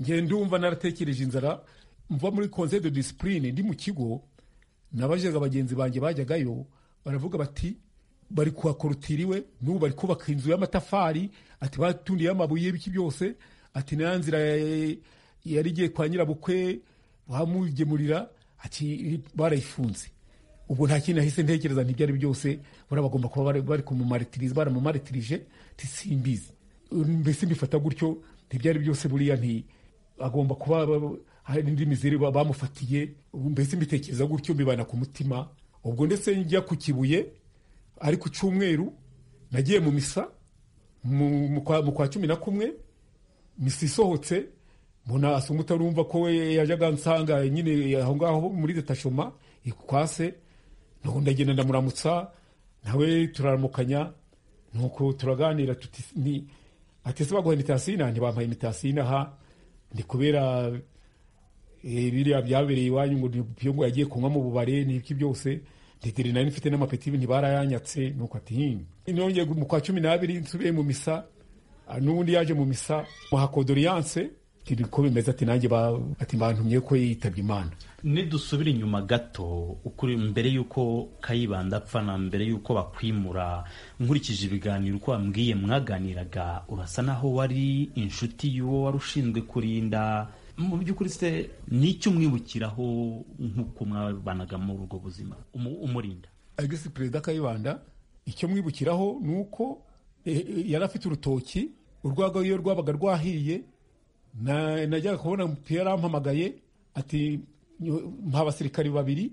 ngenda ndumva naratekereje inzara mva muri conseil de discipline ndi mu kigo nabajyaga bagenzi banjye bajyagayo baravuga bati bari kuhakorotiriwe n'ubu bari kubaka inzu y'amatafari ati batundiye amabuye y'ibiki byose ati na ya nzira ya- yari igiye kwa nyirabukwe bamugemurira ati barayifunze ubwo nta kintu nahise ntekereza ntibyari byose buriya bagomba kuba bari- bari kumumaritiriza baramumaritirije tisimbizi mbese mbifata gutyo ntibyari byose buriya nti agomba kuba ba- hari indi mizere ba- bamufatiye ubu mbese mbitekereza gutyo mbibana ku mutima ubwo ndetse njya ku kibuye ari ku cyumweru nagiye mu misa mu mu kwa mu kwa cumi na kumwe misa isohotse mbona asa umutarumva ko we yajyaga ansanga nyine aho ngaho muri detashoma ikukwase nuko ndagenda ndamuramutsa nawe turaramukanya nuko turaganira tuti ni ati se baguha imitasina ntibampaye imitasina aha ni kubera biriya byabereye iwanyu ngo ibyo ngo yagiye kunywa mu bubare n'ibyo byose ndetse nari mfite n'amapeti ntibarayanyatse nuko ati hinga nongeye mu kwa cumi n'abiri nsubiye mu misa n'ubundi yaje mu misa muha kodoriyanse ko bimeze ati nanjye ati bantumye ko yitabye imana nidusubire inyuma gato ukuri mbere y'uko kayibanda apfa na mbere y'uko bakwimura nkurikije ibiganiro uko wambwiye mwaganiraga urasa naho wari inshuti y'uwo wari ushinzwe kurinda mu by'ukuri se n'icyo umwibukiraho nk'uko mwabanaga muri ubwo buzima umurinda agisi perezida kayibanda icyo mwibukiraho ni uko yari afite urutoki urwagwa iyo rwabaga rwahiye najyaga kubona umupira yarampamagaye ati mpa abasirikari babiri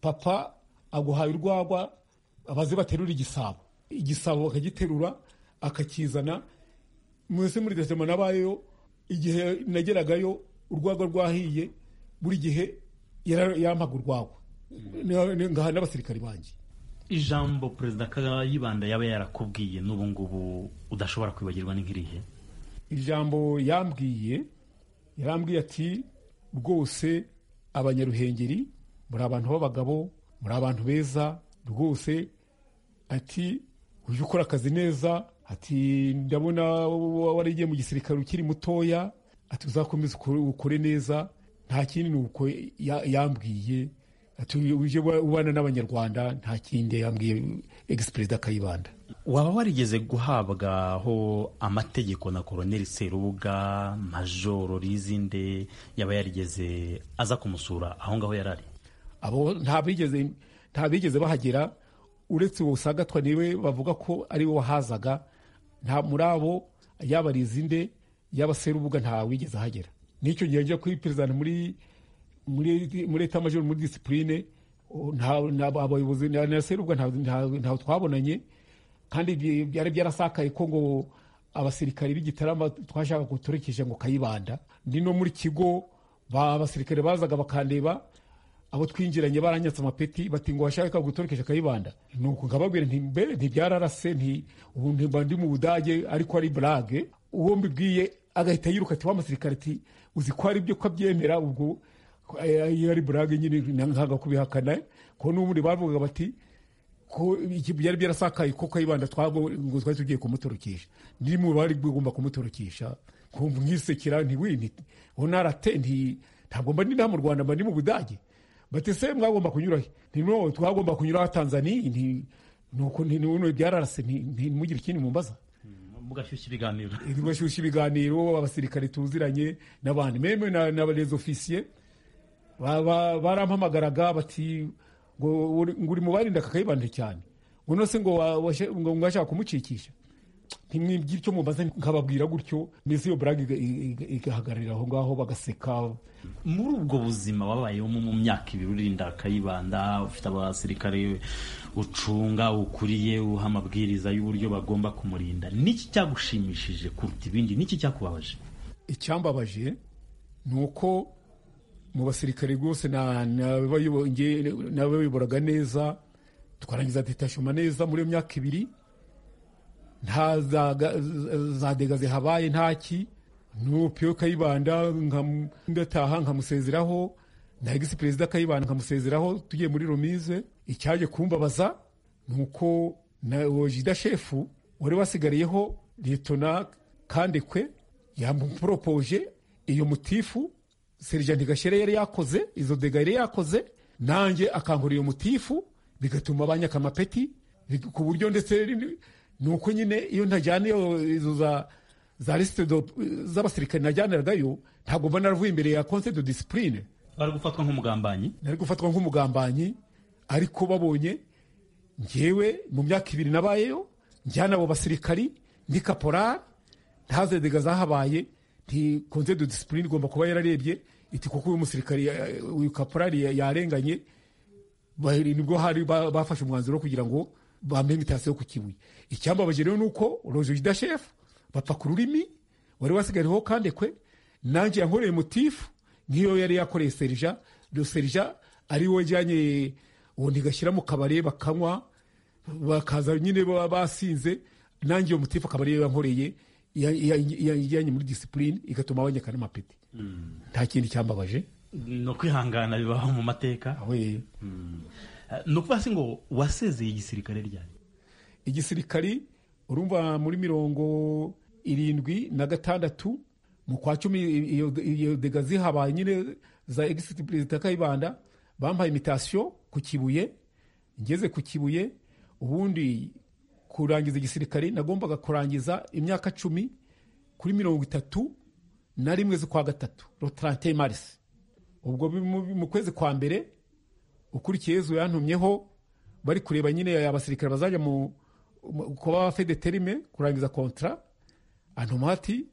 papa aguhaye urwagwa abaze baterura igisabo igisabo akagiterura akakizana mwese muri desitema nabayeyo igihe nageragayo urwagwa rwahiye buri gihe yampaga urwagwa ngaha n'abasirikari banjye ijambo perezida kayibanda yaba yarakubwiye n'ubu ngubu udashobora kwibagirwa ni nk'irihe ijambo yambwiye yarambwiye ati rwose abanyaruhengeri muri abantu b'abagabo muri abantu beza rwose ati ujye ukora akazi neza ati ndabona warigiye mu gisirikare ukiri mutoya ati uzakomeze ukore neza nta kindi ni uko yambwiye ati ujye ubana n'abanyarwanda nta kindi yambwiye egisperezida kayibanda waba warigeze guhabwaho amategeko na koroneri serubuga majoro rizinde yaba yarigeze aza kumusura aho ngaho yari ari abo nta bigeze bahagera uretse uwo usagatwa niwe bavuga ko ari we wahazaga nta muri abo yaba rizinde yaba serubuga nta wigeze ahagera n'icyo gihe njya kuyiperezida muri muri leta majoro muri disipurine abayobozi na serubuga ntawe twabonanye kandi byari byarasakaye ko ngo abasirikari b'igitarama twashaka ngo turekeje ngo kayibanda ni no muri kigo abasirikari bazaga bakandeba abo twinjiranye baranyatse amapeti bati ngo washaka ngo turekeje kayibanda nuko nkababwira nti mbere ntibyararase nti ubu ntimba ndi mu budage ariko ari burage uwo mbibwiye agahita yiruka ati w'amasirikari ati uzi ko ari byo ko abyemera ubwo iyo ari burage nyine ntabwo kubihakana ko n'ubundi bavugaga bati ko byari byarasakaye ko kayibanda ngo twari tugiye kumutorokesha ni mu bari bigomba kumutorokesha mwisekera ntiwini unarate ntabwo mba ndi mu rwanda mba ndi mu budage bati se mwagomba kunyura he no twagomba kunyura ha tanzania nuko byararase ntimugire ikindi mumbaza mugashyushya ibiganiro mugashyushya ibiganiro abasirikare tuziranye n'abandi meme n'abarezi ofisiye barampamagaraga bati ngo uri mu barinda kakayibanda cyane ngo se ngo washaka kumucikisha ntimwibwire icyo mumaze nkababwira gutyo mbese iyo burage igahagararira aho ngaho bagaseka muri ubwo buzima wabayeho mu myaka ibiri urinda kayibanda ufite abasirikare ucunga ukuriye uha amabwiriza y'uburyo bagomba kumurinda n'iki cyagushimishije kuruta ibindi n'iki cyakubabaje icyambabaje ni uko mu basirikare rwose nabayoboraga neza twarangiza detashoma neza muri iyo myaka ibiri nta za dega zihabaye ntaki nupiyo kayibanda ngataha nkamusezeraho na egisi perezida kayibanda nkamusezeraho tugiye muri romize icyaje kumbabaza ni uko na jida shefu wari wasigariyeho letona kandekwe yamuporopoje iyo mutifu serigenti gashere yari yakoze izo dega yari yakoze nanjye akankura iyo mutifu bigatuma banyaka amapeti ku buryo ndetse ni uko nyine iyo ntajyana izo za lisite z'abasirikare najyaniragayo ntabwo mba naravuye imbere ya konse do disipurine bari gufatwa nk'umugambanyi nari gufatwa nk'umugambanyi ariko babonye ngewe mu myaka ibiri nabayeyo njyana abo basirikari ndi kaporari ntaze dega zahabaye konse do disipurine igomba kuba yararebye iti kuko uyu musirikari uyu kaporari yarenganye nibwo hari bafashe umwanzuro kugira ngo bambaye imitasiyo ku kibuye icyambabaje rero ni uko roje idashefu bapfa ku rurimi wari wasigariyeho kandekwe nanjye yankoreye mutifu nk'iyo yari yakoreye serija do serija ari we wajyanye ubundi igashyira mu kabari bakanywa bakaza nyine baba basinze nanjye iyo mutifu akaba ariyo yankoreye ya- ya- ya- yajyanye muri disipurine igatuma banyekana amapeti nta kindi cyambabaje ni ukwihangana bibaho mu mateka aho ni ukuvuga se ngo wasezeye igisirikare ryari igisirikari urumva muri mirongo irindwi na gatandatu mu kwa cumi iyo- iyo dega zihabaye nyine za egisiti perezida kayibanda bampaye imitasiyo ku kibuye ngeze ku kibuye ubundi kurangiza igisirikari nagombaga kurangiza imyaka cumi kuri mirongo itatu na rimwe z'ukwa gatatu rotarante marisi ubwo bi- mu- mu kwezi kwa mbere ukurikiye yezu yantumyeho bari kureba nyine abasirikare bazajya mu mu- kuba abafedeterime kurangiza kontara antuma ati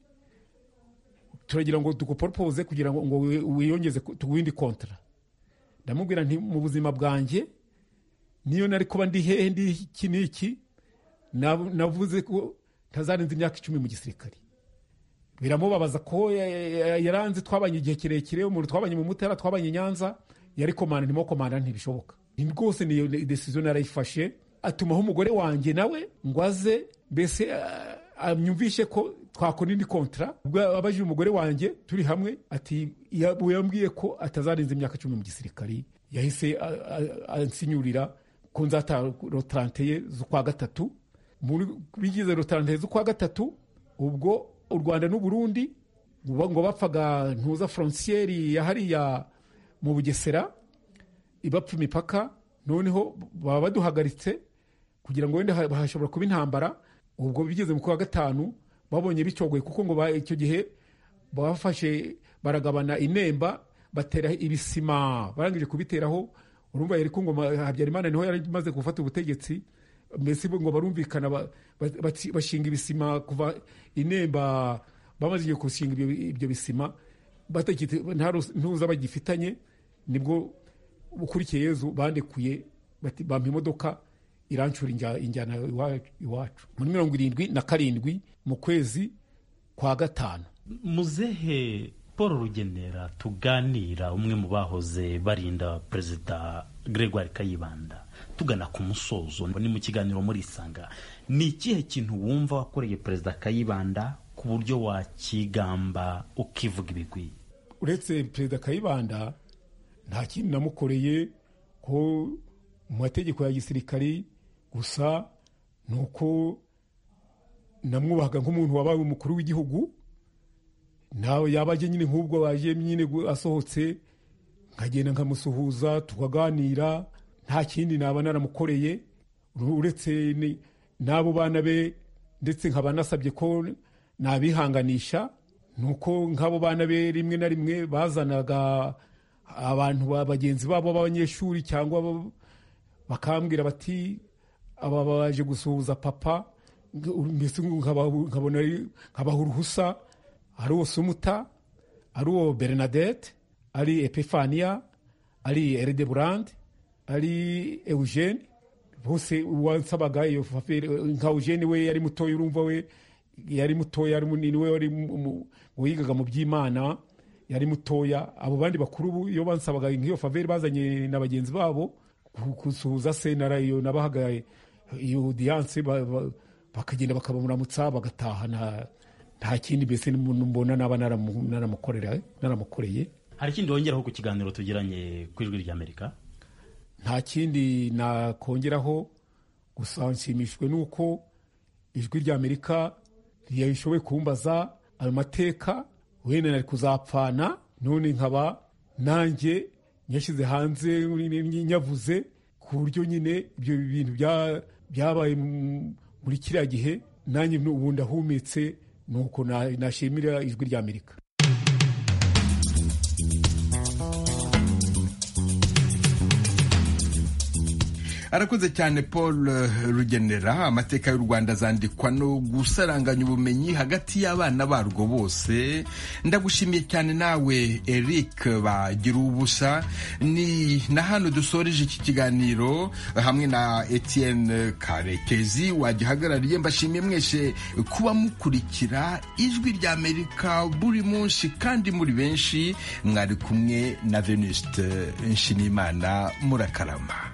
turagira ngo dukuporopose kugira ngo ngo wi- wiyongeze ku windi kontara ndamubwira nti mu buzima bwanjye niyo nari kuba ndi hehe ndi iki n'iki nab- navuze ko ntazarenza imyaka icumi mu gisirikare biramubabaza ko ya- ya- ya- yaranze twabanye igihe kirekire umuntu twabanye mu mutara twabanye i nyanza yari komanda ndimo komanda ntibishoboka Ni rwose niyo desiziyo narayifashe atumaho umugore wanjye nawe ngo aze mbese ah, anyumvishe ko twakora indi kontara ubwo abajije umugore wanjye turi hamwe ati ya- yambwiye ko atazarenza imyaka cumi mu gisirikari yahise ah, ah, ansinyurira ko nzata rotarante ye z'ukwa gatatu muri bigize rotarante z'ukwa gatatu ubwo u rwanda n'u burundi ngo ngo bapfaga ntuza forontiyeri ya hariya mu bugesera ibapfa imipaka noneho baba baduhagaritse kugira ngo wenda ha- hashobora kuba intambara ubwo bigeze mu kwa gatanu babonye bicyogoye kuko ngo ba- icyo gihe bafashe baragabana inemba batera ibisima barangije kubiteraho urumva yari ku ngoma habyarimana niho yari imaze gufata ubutegetsi mbese bo ngo barumvikana ba- ba- baci- bashinga ibisima kuva inemba bamaze igihe gushinga ibyo ibyo bisima batakite- nta rus- ntuza bagifitanye nibwo ukurikiye yezu bandekuye bati- bampa imodoka irancura injya- injyana iwa- iwacu muri mirongo irindwi na karindwi mu kwezi kwa gatanu muzehe paul rugenera tuganira umwe mu bahoze barinda perezida gregoire kayibanda tugana ku musozo ni mu kiganiro muri isanga ni ikihe kintu wumva wakoreye perezida kayibanda ku buryo wakigamba ukivuga ibigwi uretse perezida kayibanda nta kindi namukoreye ko mu mategeko ya gisirikari gusa ni uko namwubahaga nk'umuntu wabaye umukuru w'igihugu nawe yaba aje nyine nk'ubwo waje nyine gu- asohotse nkagenda nkamusuhuza tukaganira nta kindi naba naramukoreye uru- uretse ni- n'abo bana be ndetse nkaba nasabye ko nabihanganisha ni uko nk'abo bana be rimwe na rimwe bazanaga abantu ba bagenzi babo b'abanyeshuri cyangwa abo- bakambwira bati aba baje gusuhuza papa mbese nkaba- nkabona ari- nkabaha uruhusa ari uwo sumuta ari uwo bernadette ari epifania ari eride burande ari eugene bose wasabaga iyo fafere nka eugene we yari mutoya urumva we yari mutoya ari munini we wari mu- mu- wigaga mu by'imana yari mutoya abo bandi bakuru bo iyo bansabaga nk'iyo faveri bazanye na bagenzi babo ku- gusuhuza se nara iyo nabahaga iyo odiyanse ba- ba- bakagenda bakabamuramutsa bagataha nta- nta kindi mbese n'umuntu mbona naba naramu- naramukorera- naramukoreye hari ikindi wongeraho ku kiganiro tugiranye ku ijwi ry'amerika nta kindi nakongeraho gusa nshimishijwe n'uko ijwi ry'amerika rishoboye kumbaza ayo mateka wenda nari kuzapfana none nkaba nanjye nyashyize hanze nyavuze ku buryo nyine ibyo bintu bya- byabaye mu- muri kiriya gihe nanjye ubu ndahumetse ni uko na- nashimira ijwi ry'amerika arakoze cyane paul eh, rugenera amateka y'u rwanda azandikwa no gusaranganya ubumenyi hagati y'abana barwo bose ndagushimiye cyane nawe eric bagira ubusa ni na hano dusoreje iki kiganiro eh, hamwe na etienne karekezi wagihagarariye mbashimiye mwese kuba mukurikira ijwi rya amerika buri munsi kandi muri benshi mwari kumwe na venuste nshimiyimana murakarama